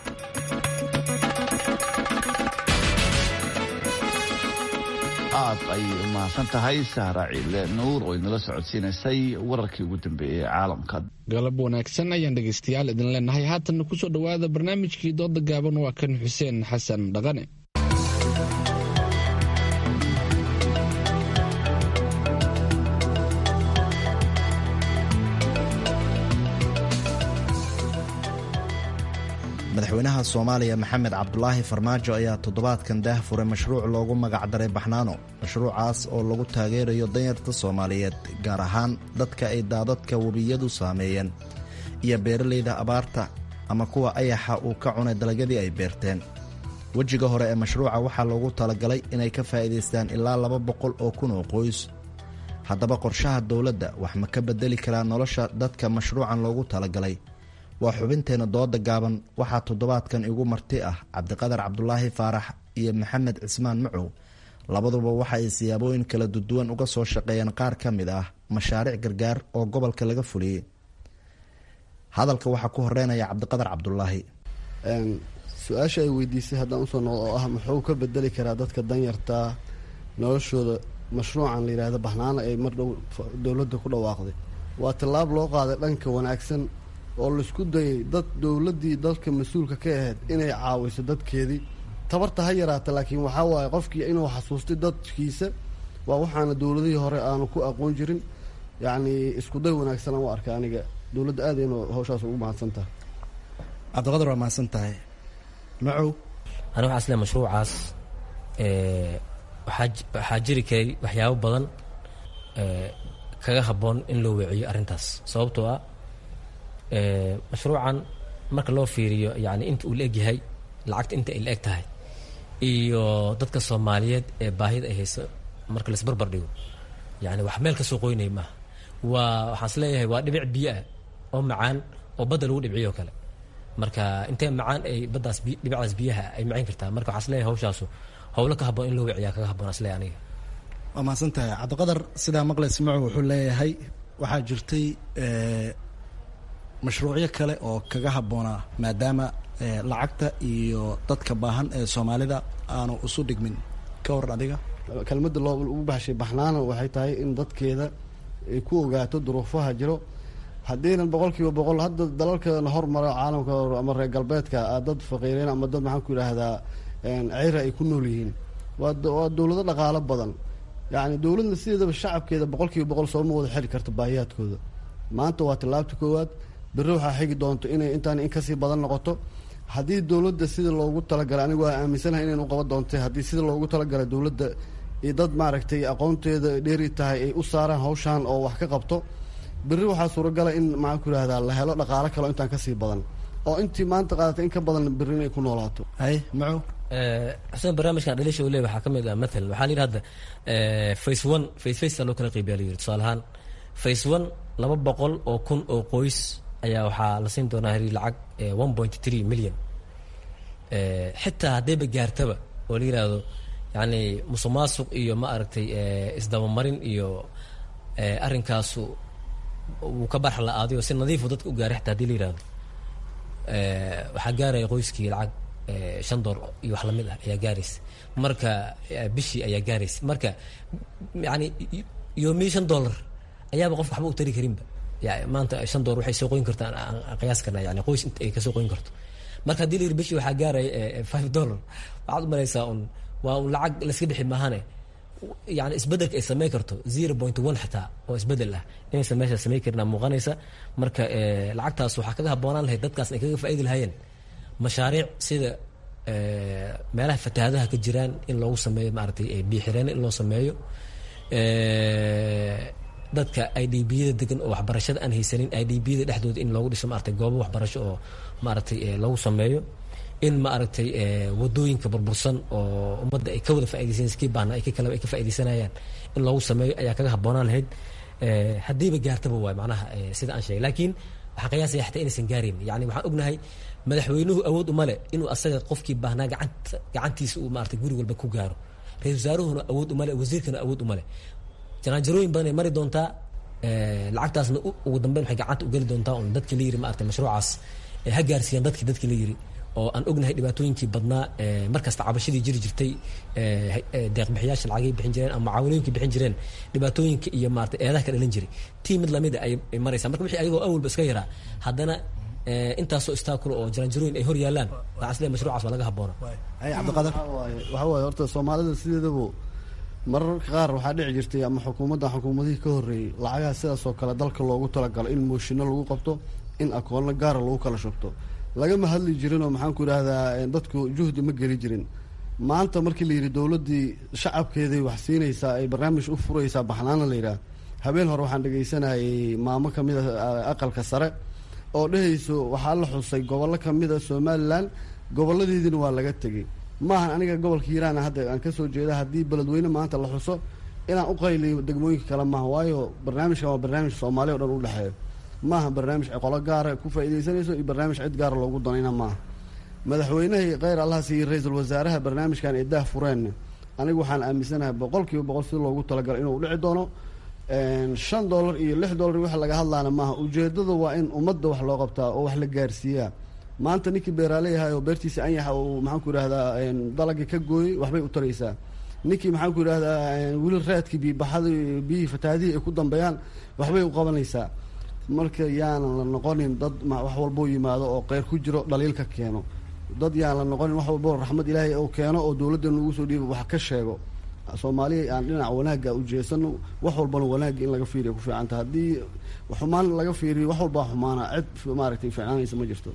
aad ayay u mahadsan tahay sahra ciile nuur oo inala socodsiinaysay wararkii ugu dambeeyey ee caalamka galab wanaagsan ayaan dhegaystayaal idin leenahay haatanna kusoo dhowaada barnaamijkii dooda gaaban waa kan xuseen xasan dhaqane madaxweynaha soomaaliya maxamed cabdulaahi farmaajo ayaa toddobaadkan daah furay mashruuc loogu magacdaray baxnaano mashruucaas oo lagu taageerayo danyarta soomaaliyeed gaar ahaan dadka ay daadadka webiyadu saameeyeen iyo beeralayda abaarta ama kuwa ayaxa uu ka cunay dalagyadii ay beerteen wejiga hore ee mashruuca waxaa loogu talagalay inay ka faa'iidaystaan ilaa laba boqol oo kun oo qoys haddaba qorshaha dowladda wax ma ka beddeli karaa nolosha dadka mashruucan loogu talagalay waa xubinteenna dooda gaaban waxaa toddobaadkan igu marti ah cabdiqadar cabdulaahi faarax iyo maxamed cismaan macow labaduba waxa ay siyaabooyin kala duduwan uga soo shaqeeyeen qaar ka mid ah mashaariic gargaar oo gobolka laga fuliyey hadalka waxaa ku horeynaya cabdiqadar cabdulaahi su-aasha ay weydiisay haddaan usoo noqdo oo ah muxuu ka bedeli karaa dadka danyartaa noloshooda mashruucan la yidhaahdo baxnaano ay mar dhow dowladda ku dhawaaqday waa tallaab loo qaaday dhanka wanaagsan oo laisku dayay dad dowladdii dalka mas-uulka ka ahayd inay caawiso dadkeedii tabarta ha yaraata laakiin waxaa waaye qofkii inuu xasuustay dadkiisa waa waxaana dowladihii hore aanu ku aqoon jirin yacni iskuday wanaagsan aan u arka aniga dowladda aad aynu hawshaas ugu mahadsan tahay cabdiqadar waa mahadsan tahay macow ani waxaa isle mashruucaas waxaa waxaa jiri karay waxyaabo badan kaga habboon in loo weeciyo arrintaas sababtoo ah mashruucan marka loo fiiriyo yani inta uu la egyahay lacagta inta ay la eg tahay iyo dadka soomaaliyeed ee baahida ay hayso marka laisbarbar dhigo yani wax meel ka soo qoynay maaha waa waxaan is leeyahay waa dhibic biyo ah oo macaan oo badda lagu dhibciyo o kale marka intee macaan ay baddaas dhibicdaas biyaha ay macayn kartaa marka waxaan isleeyahay hawshaasu howlo ka habboon in loo wiciyaa kaga habboon isleeyahay aniga waa mahadsan tahay cabdiqadar sidaa maqlaysa macow wuxuu leeyahay waxaa jirtay mashruucyo kale oo kaga habboonaa maadaama lacagta iyo dadka baahan ee soomaalida aanu isu dhigmin ka waran adiga kelmadda loo ugu baxshay baxnaana waxay tahay in dadkeeda ay ku ogaato duruufaha jiro haddiinan boqol kiiba boqol hadda dalalkana hormara caalamka ama reer galbeedka dad faqiireen ama dad maxaan ku yidhaahdaa ceyra ay ku nool yihiin waa waa dowlado dhaqaalo badan yacni dowladna sideedaba shacabkeeda boqol kiiba boqol sooma wada xiri karto baahiyaadkooda maanta waa tallaabta koowaad berri waxaa xigi doonto inay intaan in kasii badan noqoto haddii dowladda sida loogu talagalay anigu waa aaminsanahay inayn u qaban doontay haddii sida loogu talagalay dowladda iyo dad maaragtay aqoonteeda dheeri tahay ay u saaraan hawshan oo wax ka qabto berri waxaa suuragala in maxaan ku yidhahdaa la helo dhaqaalo kale intaan kasii badan oo intii maanta qaadatay in ka badan berri inay ku noolaato hay macu xuseen barnaamijkan dhaliisha uu leeyahay waxaa ka mid ah mathalan waxaa la yidhi hadda face one face face loo kala qeybiyaa la yidhi tusaale ahaan face one laba boqol oo kun oo qoys ayaa waxaa la siin doonaa heli lacag one point three million xitaa haddayba gaartaba oo la yidhaahdo yacni musuq maasuq iyo ma aragtay isdabamarin iyo arrinkaasu wuu ka barx la-aaday oo si nadiifu dadka u gaaray xitaa hadii la yidhahdo waxaa gaaraya qoyskii lacag shan door iyo wax lamid ah ayaa gaaraysa marka bishii ayaa gaaraysa marka yani yoomii shan dollar ayaaba qofka waxba u tari karinba ya maanta shan door waxay soo qoyn kartaan aan qiyaas karna yani qoys inta ay kasoo qoyn karto marka haddii la yidhi bishii waxaa gaaraya five dollar waxaad u malaysaa un waa un lacag layska bixi maahane yani isbedelka ay samey karto zero point one xitaa oo isbedel ah inaysan meesha samey karin muuqanaysa marka lacagtaas waxaa kaga habboonaan lahayd dadkaas ay kaga faaidi lahaayeen mashaariic sida meelaha fatahaadaha ka jiraan in loogu sameeyo maaragtay biixireen in loo sameeyo dadka i d biyada degan oo waxbarashada aan haysanin i d biyada dhexdooda in loogu dhiso maaragtay goobo waxbarasho oo maaragtay loogu sameeyo in maaragtay wadooyinka burbursan oo ummadda ay ka wada faaiidaysan kii baana ay kaleba ay ka faa'idaysanayaan in loogu sameeyo ayaa kaga habboonaan lahayd haddiiba gaartaba waay macnaha sida aan sheegay laakiin waxaan qiyaasaya xataa inaysan gaarin yani waxaan ognahay madaxweynuhu awood uma leh inuu asaga qofkii baahnaa gacanta gacantiisa uu maaragtay guri walba ku gaaro ra-isul wasaaruhuna awood uma leh wasiirkana awood uma leh janaanjarooyin badan ay mari doontaa lacagtaasna ugu dambeyn waxay gacanta u geli doontaa un dadkii la yiri maaragtay mashruucaas ha gaarsiiyaan dadkii dadkii la yiri oo aan ognahay dhibaatooyinkii badnaa markasta cabashadii jiri jirtay deeqbixiyaasha lacagay bixin jireen ama mucaawinooyinkii bixin jireen dhibaatooyinka iyo maarata eedaha ka dhalan jiray tii mid lamida ay maraysaa marka wixii ayagoo awalba iska yaraa haddana intaasoo istaakulo oo jaranjarooyin ay hor yaalaan waxaan isleeyahay mashruucaas waa laga habboona hay cabdiqadar waxa waaye horta soomaalida sideedaba mararka qaar waxaa dhici jirtay ama xukuumadda xukuumadihii ka horreeyey lacagaha sidaas oo kale dalka loogu talagalo in mooshinno lagu qabto in akoonno gaara lagu kala shubto lagama hadli jirin oo maxaan ku idhahdaa dadku juhdi ma geli jirin maanta markii la yidhi dowladdii shacabkeeday wax siinaysaa ay barnaamij u furaysaa baxnaana la yidhaah habeen hore waxaan dhegaysanayay maamo ka mid a aqalka sare oo dhehayso waxaa la xusay gobollo ka mid a somalilan gobolladeediina waa laga tegey maahan aniga gobolka hiiraan hadda aan kasoo jeeda haddii beledweyne maanta la xuso inaan u qayliyo degmooyinka kale maaha waayo barnaamijkan waa barnaamij soomaaliya o dhan u dhexeeyo maaha barnaamij qolo gaara ku faa'iidaysanayso iyo barnaamij cid gaara loogu danayna maaha madaxweynahii kheyr allah siiyey ra-iisul wasaaraha barnaamijkan ee daah fureen anigu waxaan aaminsanahay boqol kiiba boqol si loogu talagalo inuu dhici doono shan dollar iyo lix dollar wax laga hadlaana maaha ujeedada waa in ummadda wax loo qabtaa oo wax la gaarsiiyaa maanta ninkii beeraaleyahay oo beertiisa anyaxa uu maxaanku idhahdaa dalagii ka gooyey waxbay u taraysaa ninkii maxaanku idhahdaa weli raadkii biibaxada biyihii fatahaadihii ay ku dambeeyaan waxbay u qabanaysaa marka yaanan la noqonin dad wax walboo yimaado oo qeyr ku jiro dhaliil ka keeno dad yaan la noqonin wax walboo raxmad ilaahay oo keeno oo dowladdan lagu soo dhiiba wax ka sheego soomaaliya aan dhinaca wanaagga ujeesano wax walbana wanaagga in laga fiiriya ku fiicanta haddii xumaan laga fiiriyo wax walbaa xumaana cid maaragtay fiicnaanaysa ma jirto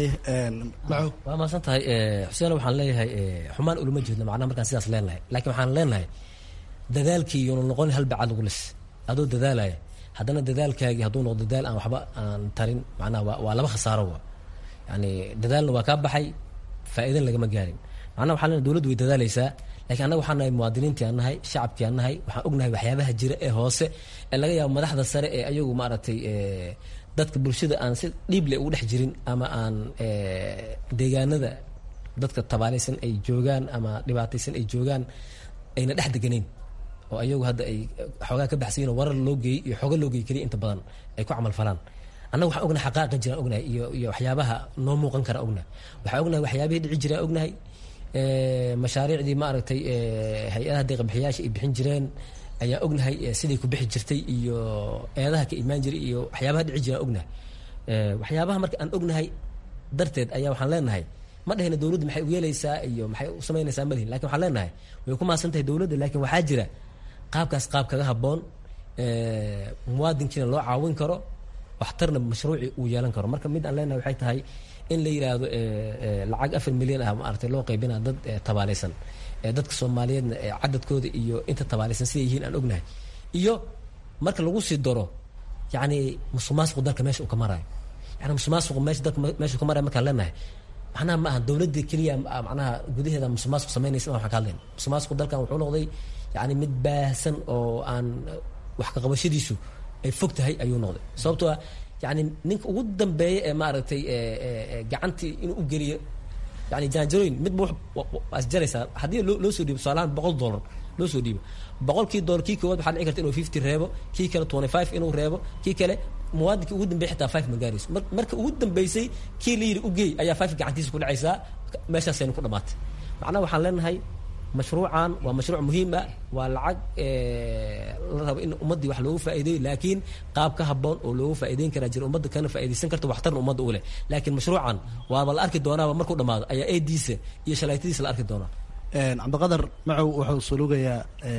waa mahadsan tahay xuseen waxaan leeyahay xumaan ulama jeedno macnaha markaan sidaas leenahay laakiin waxaan leenahay dadaalkii iyonu noqon hal bacad ugu lis adoo dadaalaya haddana dadaalkaagii hadduu noqdo dadaal aan waxba aan tarin macnaha waa waa laba khasaaro wa yani dadaalna waa kaa baxay faa'iidan lagama gaarin macnaha waxaan leenahay dowladdu way dadaalaysaa lakiin annaga waxaan nahay muwaadiniintii aan nahay shacabkii aan nahay waxaan ognahay waxyaabaha jira ee hoose ee laga yaabo madaxda sare ee ayagu maaragtay dadka bulshada aan si dhiible ugu dhex jirin ama aan deegaanada dadka tabaalaysan ay joogaan ama dhibaataysan ay joogaan ayna dhex deganayn oo ayagu hadda ay xoogaa ka baxsayin oo warar loo geeyey iyo xooga loo geeyey keliya inta badan ay ku camal falaan annaga waxaan ognahay xaqaaqa jiraan ognahay iyo iyo waxyaabaha noo muuqan kara ognahay waxaan ognahay waxyaabihii dhici jiraan ognahay mashaariicdii maaragtay hay-adaha deeqbixiyaasha ay bixin jireen ayaa ognahay siday ku bixi jirtay iyo eedaha ka imaan jiray iyo waxyaabaha dhici jiraan ognahay waxyaabaha marka aan ognahay darteed ayaa waxaan leenahay ma dhahayna dowladda maxay u yeelaysaa iyo maxay u samaynaysaa malihin lakin waxaan leenahay way ku maasan tahay dowladda laakiin waxaa jira qaabkaas qaab kaga habboon muwaadinkiina loo caawin karo waxtarna mashruuci uu yeelan karo marka mid aan leenahay waxay tahay in la yidhaahdo lacag afar milyan ah maaragtay loo qaybinaa dad tabaalaysan dadka soomaaliyeedna cadadkooda iyo inta tabaalaysan siday yihiin aan ognahay iyo marka lagu sii daro yacni musuqmaasuqu dalka meesha uu ka marayo yani musuqmaasuqu meesha dalka meesha uu ka marayo markaan leenahay macnaha ma aha dowladda keliya macnaha gudaheeda musuqmaasuq samaynaysa waxaan ka hadlayna musuqmaasuqu dalkan wuxuu noqday yani mid baahsan oo aan wax ka qabashadiisu ay fog tahay ayuu noqday sababtoo ah yani ninka ugu dambeeya ee maaragtay gacantii inuu u geliyo yani jaanjarooyin midba waa isjaraysaa haddii loo soo dhiibo tusaalahaan boqol dollar loo soo dhiibo boqolkii dollar kii koowaad waxaa dhici karta inuu fifty reebo kii kale twenty five inuu reebo kii kale muwaadinkii ugu dambeeyay xitaa five ma gaarayso marka ugu dambeysay kii la yidhi ugeey ayaa five gacantiisa ku dhacaysaa meeshaasaynu ku dhamaatay macnaha waxaan leenahay mashruucan waa mashruuc muhiim ah waa lacag la rabo in ummaddii wax loogu faa'iideeyo laakiin qaab ka habboon oo loogu faa'iideyn karaa jira ummadda kana faa'iidaysan karta waxtarna ummadda u leh laakiin mashruucan waaba la arki doonaaba markuu dhamaado ayaa eediisa iyo shalaytadiisa la arki doonaa cabdiqadar macow wuxuu sulugayaa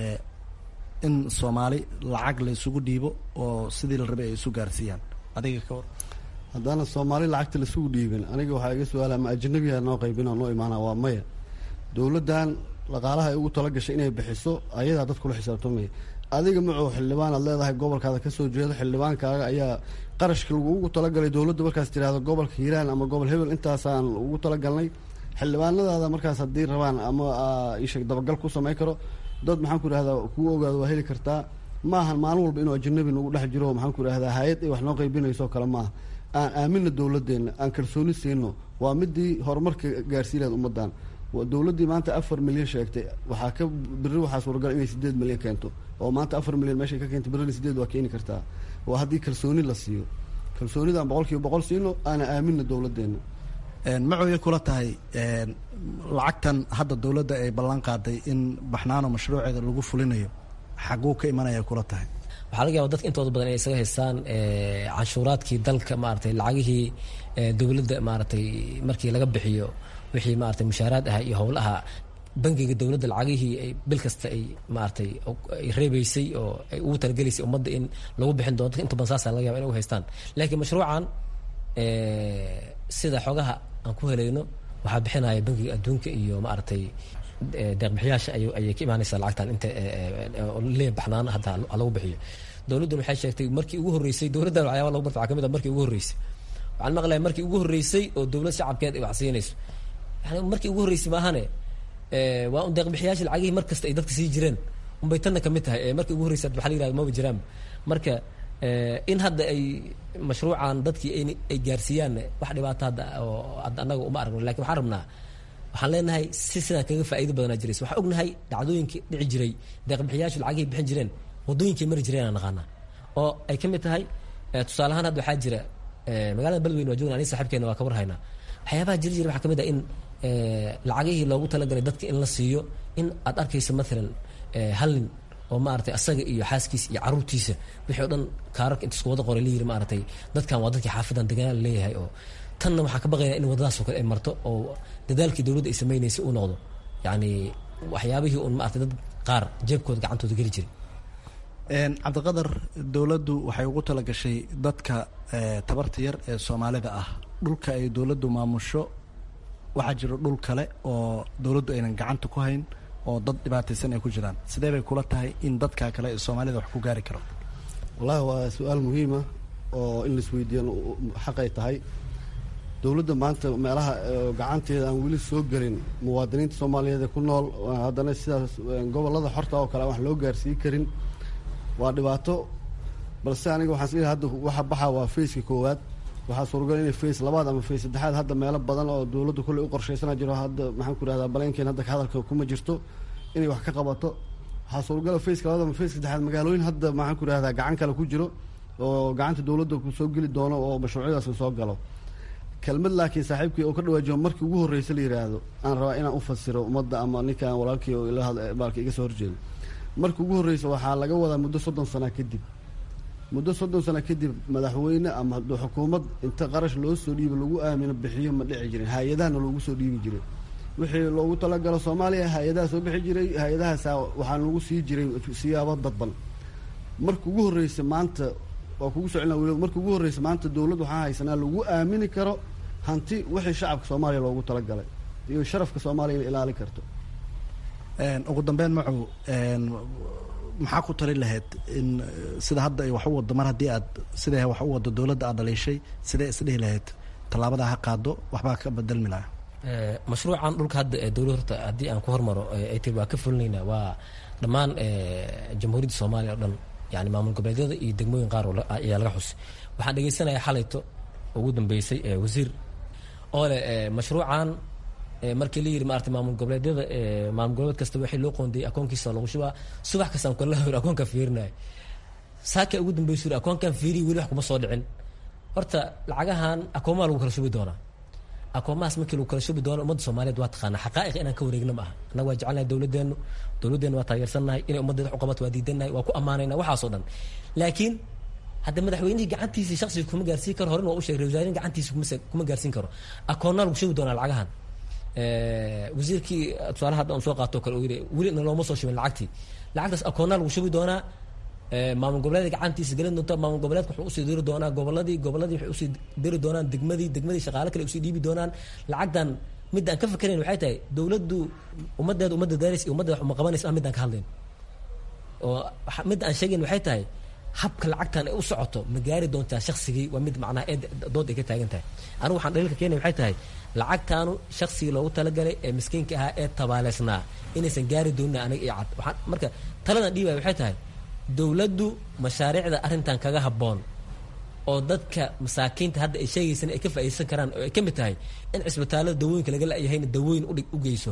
in soomaali lacag la isugu dhiibo oo sidii la rabay ay isu gaarsiiyaan adiga ka war haddaana soomaali lacagta laisugu dhiibin aniga waxaa iga su-aala ma ajanabiha noo qaybin oo noo imaana waa maya dowladdan dhaqaalaha ay ugu tala gashay inay bixiso ayadaa dad kula xisaabtamaya adiga macow xildhibaan aad leedahay gobolkaada kasoo jeedo xildhibaankaaga ayaa qarashka lagugu talagalay dowladda markaas tirahdo gobolka hiiraan ama gobol hebel intaasaan ugu talagalnay xildhibaanadaada markaas haddii rabaan ama isheg dabagal ku samay karo dad maxaan ku idhahdaa kuu ogaado waa heli kartaa maahan maalin walba inuu ajanabi nagu dhex jiro maxaan ku idhahdaa hay-ad ay wax noo qaybinayso kale maaha aan aamina dowladeenna aan kalsooni siino waa midii horumarka gaarsiilaad ummadan dowladdii maanta afar milyan sheegtay waxaa ka beri waxaa suuragal inay sideed milyan keento oo maanta afar milyan meeshay ka keentay berina sideed waa keeni kartaa waa haddii kalsooni la siiyo kalsoonidaan boqol kiiba boqol siino aana aamina dowladeenna macooya kula tahay lacagtan hadda dowladda ay ballan qaaday in baxnaano mashruuceeda lagu fulinayo xaguu ka imanaya kula tahay waxaa laga yaba dadka intooda badan inay isaga haystaan canshuuraadkii dalka maaragtay lacagihii dowladda maaragtay markii laga bixiyo wixii maaragtay mushaaraad ah iyo howlaha bangiga dowladda lacagihii ay bil kasta ay maaragtay ay reebeysay oo ay ugu talagelaysay ummadda in lagu bixin doono dadka inta badan saasa laga yaba inay u haystaan laakiin mashruucan sida xogaha aan ku helayno waxaa bixinaya bangiga adduunka iyo maaragtay deeqbixiyaasha ay ayay ka imaanaysaa lacagtan inta lee baxnaana hadda lagu bixiyo dowladduna waxay sheegtay markii ugu horreysay dowladdan waxyaaba lagu barta waxaa kamid ah markii ugu horreysay waxaan maqlaya markii ugu horreysay oo dowlad shacabkeed ay wax siinayso yani markii ugu horreysay maahane waa un deeqbixiyaasha lacagihii mar kasta ay dadka sii jireen unbay tanna kamid tahay markii ugu horreysay waxaa la yirahda maba jiraan marka in hadda ay mashruucan dadkii ay gaarsiiyaan wax dhibaato hadda oo hadda annaga uma aragno lakin waxaan rabnaa waxaan leenahay si sidaan kaga faa'iido badanaa jiraysa waxaan ognahay dhacdooyinkii dhici jiray deeqbixiyaashu lacagihii bixin jireen waddooyinkay mari jireen aan naqaanaa oo ay ka mid tahay tusaale ahaan hadda waxaa jira magaalada beledweyne waa joogna aniga saxiibkeena waa ka warhaynaa waxyaabaha jiri jira waxaa kamid ah in lacagihii loogu talagalay dadka in la siiyo in aad arkaysa maalan hal nin oo maaragtay asaga iyo xaaskiisa iyo caruurtiisa wixii o dhan kaararka inta isku wada qoray la yiri maaragtay dadkan waa dadkii xaafadan deganaan leeyahay oo tanna waxaan ka baqaynaa in waddadaas oo kale ay marto oo dadaalkii dowladda ay samaynaysay uu noqdo yacni waxyaabihii un maaragtay dad qaar jeebkooda gacantooda geli jiray cabdiqadar dowladdu waxay ugu tala gashay dadka tabarta yar ee soomaalida ah dhulka ay dowladdu maamusho waxaa jiro dhul kale oo dowladdu aynan gacanta ku hayn oo dad dhibaataysan ay ku jiraan sidee bay kula tahay in dadka kale ee soomaalida wax ku gaari karo wallahi waa su-aal muhiima oo in laisweydiiyan xaqay tahay dowladda maanta meelaha gacanteeda aan weli soo gelin muwaadiniinta soomaaliyeed ee ku nool haddana sidaas gobollada xorta oo kale aan wax loo gaarsiin karin waa dhibaato balse aniga waxaan isleeyahay hadda waxa baxa waa faceka koowaad waxaa suuragal inay face labaad ama face saddexaad hadda meelo badan oo dowladda kolley u qorshaysana jiro hadda maxaan ku ihahdaa baleenkeen hadda hadalka kuma jirto inay wax ka qabato waxaa suuragala faceka labaad ama face saddexaad magaalooyin hadda maxaan ku ihahdaa gacan kale ku jiro oo gacanta dowladda soo geli doono oo mashruucyadaas soo galo kelmad laakiin saaxiibkii oo ka dhawaajiyo markii ugu horreysa la yidhaahdo aan rabaa inaan u fasiro ummadda ama ninkaan walaalkii oo ilabaalka iga soo horjeedo markii ugu horreysa waxaa laga wadaa muddo soddon sana kadib muddo soddon sana kadib madaxweyne ama xukuumad inta qarash loo soo dhiibo lagu aamino bixiyo ma dhici jirin hay-adahana loogu soo dhiibi jiray wixii loogu talagalo soomaaliya hay-adaha soo bixi jiray hay-adahaasa waxaa lagu sii jiray siyaabo dadban marka ugu horreysa maanta waa kugu soo celina weli marka ugu horreysa maanta dowladd waxaa haysanaa lagu aamini karo hanti wixii shacabka soomaaliya loogu talagalay iyo sharafka soomaaliya inay ilaalin karto ugu dambeyn macow maxaa ku tali lahayd in sida hadda ay wax u wado mar haddii aad siday wax u wado dowladda aad dhaliishay sidee isdhihi lahayd tallaabadaa ha qaado waxbaa ka bedelmi lahaa mashruucan dhulka hadda ee dowlad horta haddii aan ku hormaro ay tiri waa ka fulinaynaa waa dhammaan jamhuuriyadda soomaaliya oo dhan yani maamul goboleedyada iyo degmooyin qaar ayaa laga xusay waxaan dhegeysanaya xalayto ugu dambeysay wasiir oo leh mashruucan markii la yiri maarata maamul goboleedyada maamul goboleed kasta waxay loo qoondayay akoonkiisa lagu shubaa subax kastaan kala hor akoonka fiirinaya saaka ugu dambeysay yiri akoonkan fiiriy weli wax kuma soo dhicin horta lacagahan akoomaha lagu kala shubi doonaa akoomahaas markii lagu kala shubi doono ummadda soomaaliyeed waa taqaanaa xaqaa'iq inaan ka wareegna ma aha annaga waa jecelnahay dowladdeenu dowladdeenu waa taageersannahay inay ummaddeeda wax u qabato waa diidannahay waa ku ammaanayna waxaasoo dhan laakiin hadda madaxweynihii gacantiisii shaksiga kuma gaarsiin karo horena waa u sheegay wasaarihin gacantiisa kuma gaarsiin karo akoonnaa lagu shubi doonaa lacagahan wasiirkii tusaalaha hadda aan soo qaato kale uu yidhi weli nalooma soo shubin lacagtii lacagtaas akoonnaa lagu shubi doonaa maamul goboleedka gacantiisa gelin doonta maamul goboleedka wuxuu usii diri doonaa goboladii goboladii waxay usii diri doonaan degmadii degmadii shaqaale kale usii dhiibi doonaan lacagtan midda aan ka fakerayn waxay tahay dowladdu ummaddeeda ummadda daaris iyo ummadda wax uma qabanaysa ah midaan ka hadlayn oo midda aan sheegayn waxay tahay habka lacagtan ay u socoto ma gaari doontaa shaksigii waa mid macnaha ee dood ay ka taagan tahay anigu waxaan dhaliilka keenaya waxay tahay lacagtaanu shaksigii loogu talagalay ee miskiinka ahaa ee tabaaleysnaa inaysan gaari doonin aniga iyo cad waxaan marka taladan dhiibaya waxay tahay dowladdu mashaariicda arrintan kaga habboon oo dadka masaakiinta hadda ay sheegaysan ay ka faa'iideysan karaan oo ay ka mid tahay in cisbitaallada dawooyinka laga la-yahayna dawooyin udhig u geyso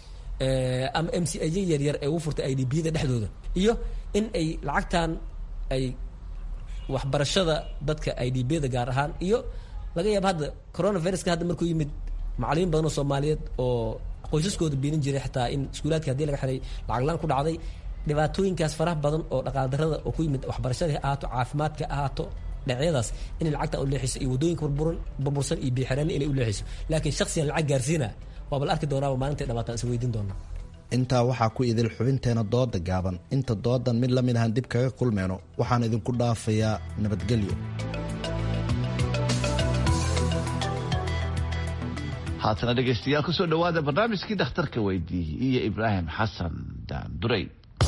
ama m c aj yaryar ee ugu furtay i d biyada dhexdooda iyo in ay lacagtan ay waxbarashada dadka i d biyada gaar ahaan iyo laga yaaba hadda coronaviruska hadda markuu yimid macalimiin badan oo soomaaliyeed oo qoysaskooda biilin jiray xitaa in iskuulaadka hadii laga xiray lacag la-aan ku dhacday dhibaatooyinkaas faraha badan oo dhaqaal darada oo ku yimid waxbarashada ha ahaato caafimaadka ahaato dhinacyadaas inay lacagtan u leexiso iyo waddooyinka burburan burbursan iyo biixirani inay u leexiso laakiin shaksiyan lacag gaarsiina waaba la arki doonaaba maalintay dhamaataan is weydiin doonaa intaa waxaa ku idil xubinteena dooda gaaban inta doodan mid lamid ahaan dib kaga kulmeyno waxaan idinku dhaafayaa nabadgelyo haatana dhegaystayaal kusoo dhowaada barnaamijkii dhakhtarka weydiiyey iyo ibraahim xasan daandurey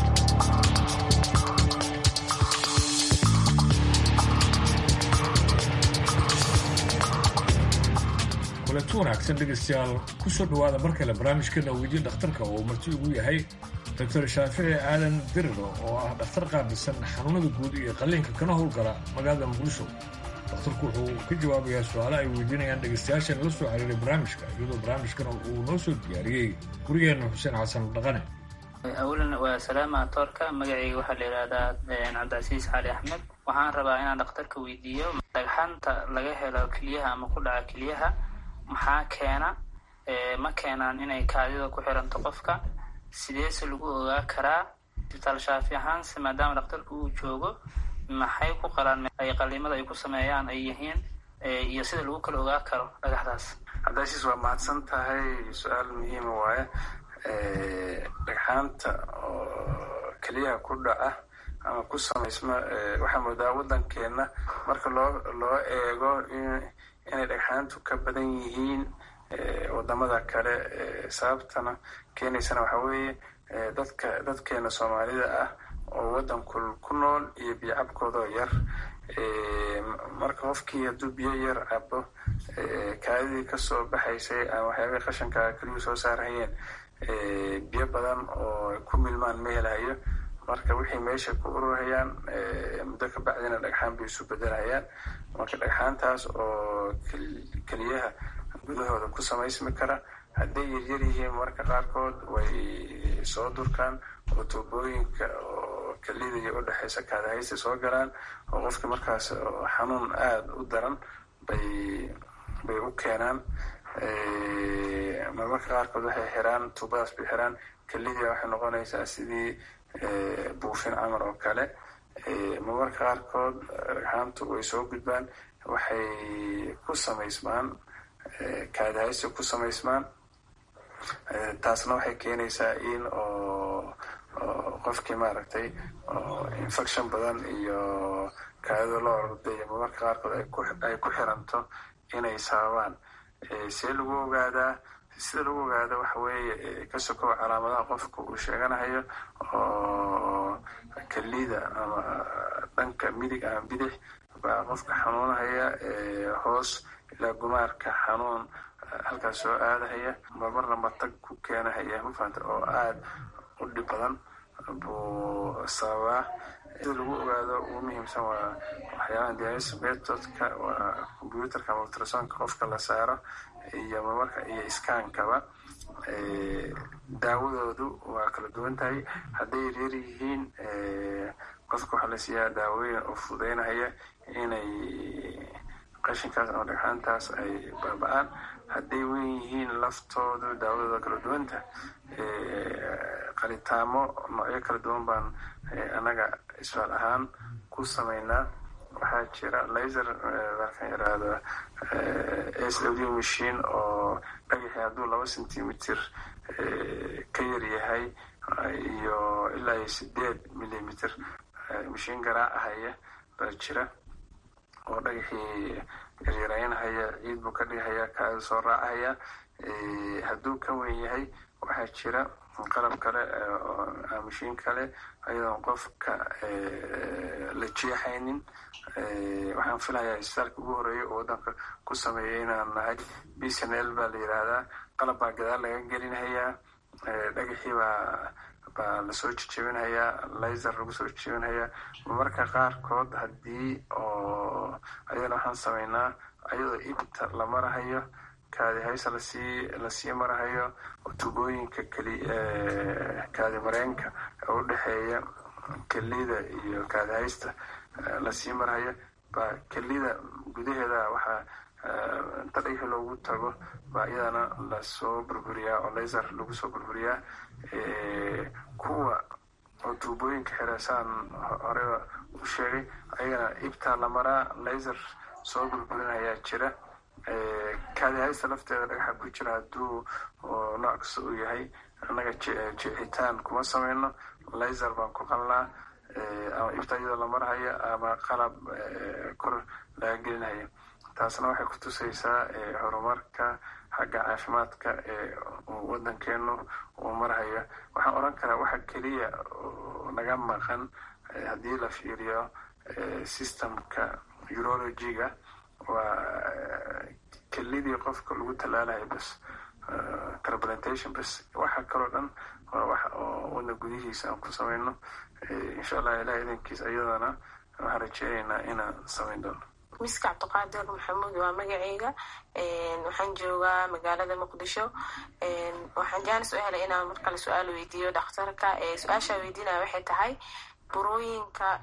kulanti wanaagsan dhegaystayaal kusoo dhowaada mar kale barnaamijkeena weydiin dhakhtarka oo marti ugu yahay doctor shaafici aadan diriro oo ah dhakhtar qaabilsan xanuunada guud iyo qalliinka kana howlgala magaalada muqdisho dhakhtarku wuxuu ka jawaabayaa su-aale ay weydiinayaan dhegaystayaashan la soo xiriiray barnaamijka iyadoo barnaamijkana uu noo soo diyaariyey gurigeenna xuseen xasan dhaqane awalan waa salaama toorka magacayga waxaa la yidhaahdaa cabdicasiis cali axmed waxaan rabaa inaan dhakhtarka weydiiyo dhagxanta laga helo keliyaha ama ku dhaca keliyaha maxaa keena ma keenaan inay kaadida ku xiranto qofka sideese lagu ogaa karaa isbitaal shaafi ahaanse maadaama dhakhtarku uu joogo maxay ku qalaan ay qaliimada ay ku sameeyaan ay yihiin iyo sida lagu kala ogaa karo dhagaxdaas cabdicasiis waa mahadsan tahay su-aal muhiima waaye dhagxaanta oo keliyaha ku dhaca ama ku samaysma waxaa moodaa waddankeena marka loo loo eego inay dhagxaantu ka badan yihiin wadamada kale sababtana keenaysana waxaa weeye dadka dadkeena soomaalida ah oo waddanku ku nool iyo biyo cabkoodoo yar marka qofkii hadduu biyo yar cabo kaadidii kasoo baxaysay ama waxyaabay qashanka keliyuu soo saarhayeen biyo badan oo ku milmaan ma helayo marka wixii meesha ku ururhayaan muddo ka bacdina dhagxaan bay isu bedelhayaan marka dhagxaantaas oo keliyaha gudahooda ku samaysmi kara hadday yaryar yihiin marka qaarkood way soo durkaan oo tuubooyinka oo kelida iyo udhexaysa kaadahaysta soo galaan oo qofka markaas xanuun aada u daran bay bay u keenaan marmarka qaarkood waxay xiraan tuubadaas bay xiraan kelidia waxay noqonaysaa sidii buufin camar oo kale marmarka qaarkood dhagxaantu way soo gudbaan waxay ku samaysmaan kaadahaysta ku samaysmaan taasna waxay keenaysaa in oo qofkii maaragtay infection badan iyo kaadida loo orday marmarka qaarkood ay ku xiranto inay sababaan see lagu ogaadaa sida lagu ogaado waxa weeye ka sokow calaamadaha qofka uu sheeganahayo oo kelida ama dhanka midig ama bidix baa qofka xanuunahaya hoos ilaa gumaarka xanuun halkaas soo aadahaya marmarna matag ku keenahaya mafahanta oo aada u dhib badan buu sababaa sida lagu ogaado ugu muhiimsan waa waxyaalaha dialysis methodka waa computerka ama ultrasonka qofka la saaro iyo marmarka iyo iskaankaba daawadoodu waa kala duwan tahay hadday yaryar yihiin qofka waxaa la siiyaa daawooyin oo fududeynahaya inay qashinkaas ama dhagxaantaas ay baaba-aan hadday weyn yihiin laftoodu daawadooda kala duwanta qalitaamo noocyo kala duwan baan annaga isfaal ahaan ku samaynaa waxaa jira laser markaan yaraahdo s w machine oo dhagaxii hadduu laba centimeter ka yar yahay iyo ilaa iyo sideed millimeter mashiin garaacahaya baa jira oo dhagaxii yaryaraynahaya ciid buu ka dhigahaya kaada soo raacahaya hadduu ka weyn yahay waxaa jira qalab kale mashiin kale ayadoon qofka la jeexaynin waxaan filayaa isbitaalka ugu horeeya oo waddanka ku sameeyay inaan nahay b c n l baa la yidhaahdaa qalab baa gadaal laga gelinhayaa dhagaxii baa baa lasoo jejebinhayaa laser lagu soo jejebinhayaa marmarka qaarkood haddii oo ayadana waxaan sameynaa ayadoo ibta la marahayo kaadi haysa lasii lasii marahayo oo tubooyinka keli kaadi mareenka oo udhexeeya kelida iyo kaadi haysta lasii marahayo baa kelida gudaheeda waxaa inta dhagaxi loogu tago baa iyadana lasoo burburiyaa oo laser lagu soo burburiyaa kuwa oo tuubooyinka xireesaan horeba u sheegay ayagana ibtaa la maraa laser soo burburinayaa jira kaadi haysta lafteeda dhagaxa ku jira hadduu nooc kasta uu yahay annaga jeexitaan kuma sameyno laser baan ku qalnaa ama ibta iyadoo la marhayo ama qalab kor laga gelinhayo taasna waxay ku tusaysaa horumarka xagga caafimaadka ee waddankeenu uu marhayo waxaan odhan karaa waxa keliya naga maqan haddii la fiiriyo systemka urologiga waa kelidii qofka lagu tallaalayo bas transplantation bas waxa kaloo dhan waa wax oo wadna gudihiisa aan ku samayno insha allah ilaah idankiis ayadana waxaan rajeynaynaa inaan samayn doono miska cabdiqaadir maxamuud waa magaceyga waxaan joogaa magaalada muqdisho waxaan jaanis u helay inaan mar kale su-aal weydiiyo dhakhtarka su-aashaa weydiinaya waxay tahay burooyinka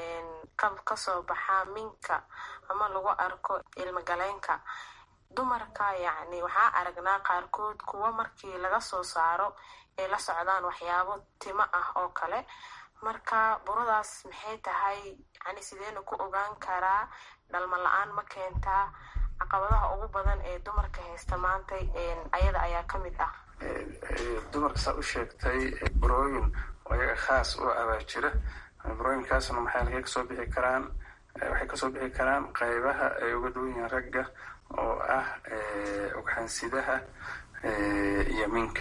kasoo baxa minka ama lagu arko ilmagaleenka dumarka yacni waxaa aragnaa qaarkood kuwa markii laga soo saaro ay la socdaan waxyaabo timo ah oo kale marka buradaas maxay tahay yani sideena ku ogaan karaa dhalma la-aan ma keentaa caqabadaha ugu badan ee dumarka haysta maanta ayada ayaa ka mid ah dumarka saa u sheegtay burooyin ayaga khaas u abaa jira burooyinkaasna maxay halkay kasoo bixi karaan waxay kasoo bixi karaan qaybaha ay uga duwan yihiin ragga oo ah ugxansidaha iyo minka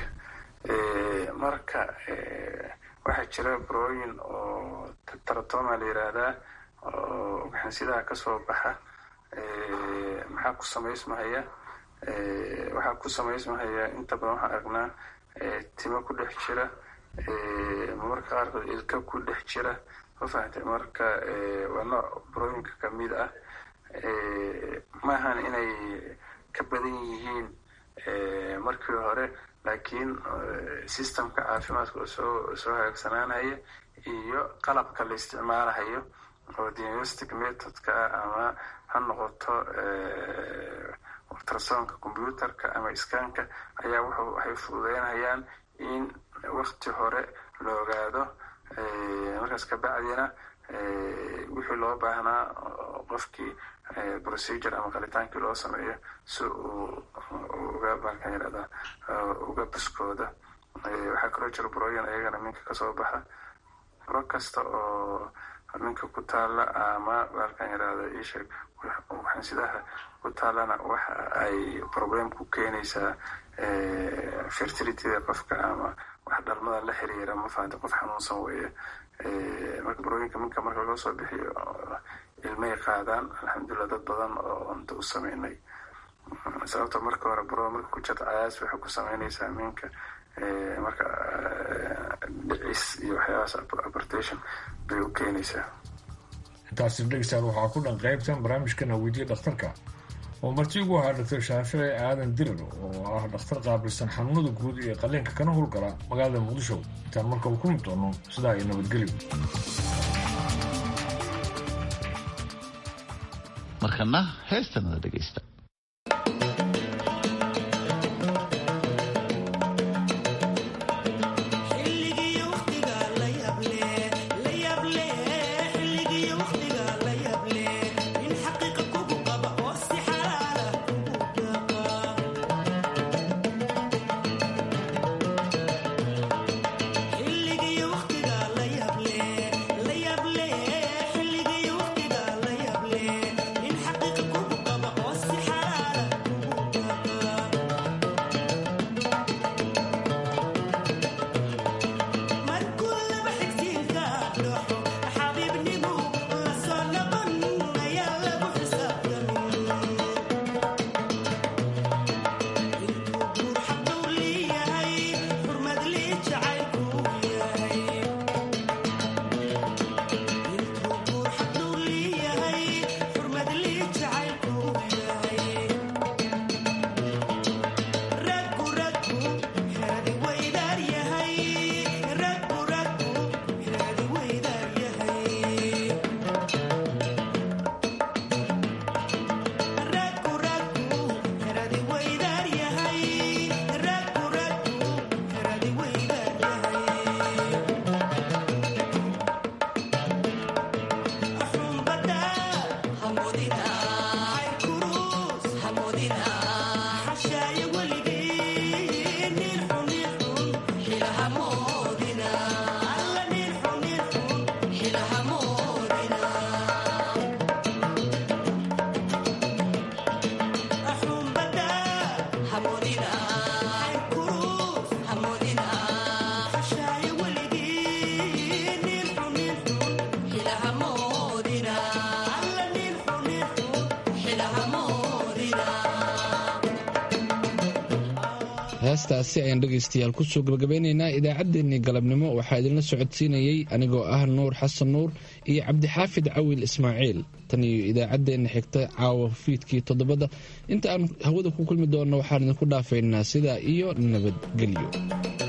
marka waxaa jira burooyin oo taratoma la yiraahdaa oo ugxansidaha kasoo baxa maxaa ku samaysmahaya waxaa ku samaysmahaya inta badan waxaan aragnaa timo ku dhex jira marmarka qaarkood ilka ku dhex jira ma fahamtay marka waa nooc burooyinka kamid ah maahan inay ka badan yihiin markii hore laakiin systemka caafimaadka oo soo soo hagaagsanaanaya iyo qalabka la isticmaalahayo oo diagnostic methodka ama ha noqoto ultrasonka computerka ama iskaanka ayaa wuxuu waxay fududeynayaan in wakti hore la ogaado markaas kabacdina wixii loo baahnaa qofkii procedure ama qalitaankii loo sameeyo si uu uga baalkan yirahda uga buskooda waxaa kaloo jira burooyin ayagana minka kasoo baxa buro kasta oo minka ku taala ama baalkan yaraahdo isheeg waxansidaha ku taalana waxa ay problem ku keenaysaa fertilityda qofka ama wax dhalmada la xiriira ma fahamta qof xanuunsan weeye marka barooyinka minka marka laga soo bixiyo ilmay qaadaan alxamdulilah dad badan oo unta u sameynay sababta marka hore baro marka ku jirta cayaas waxay ku sameynaysaa minka marka dhicis iyo waxyaabahaas abortation bay u keenaysaa intaasi dhegeystayaal waxaa ku dhan qaybtan barnaamijkana weydiya dhakhtarka oo marti ugu ahaa doctor shaafici aadan dirir oo ah dhakhtar qaabilsan xanuunada guud iyo qaliinka kana howlgala magaalada muqdisho intaan markaba ku mid doono sidaa iyo nabadgelyo markana heestanada dhegeysta heestaasi ayaan dhegaystayaal kusoo gabagabeynaynaa idaacaddeenii galabnimo waxaa idinla socodsiinayey anigoo ah nuur xasan nuur iyo cabdixaafid cawil ismaaciil tan iyo idaacaddeenna xigta caawa fiidkii toddobada inta aan hawada ku kulmi doonno waxaan idinku dhaafaynaa sidaa iyo nabadgelyo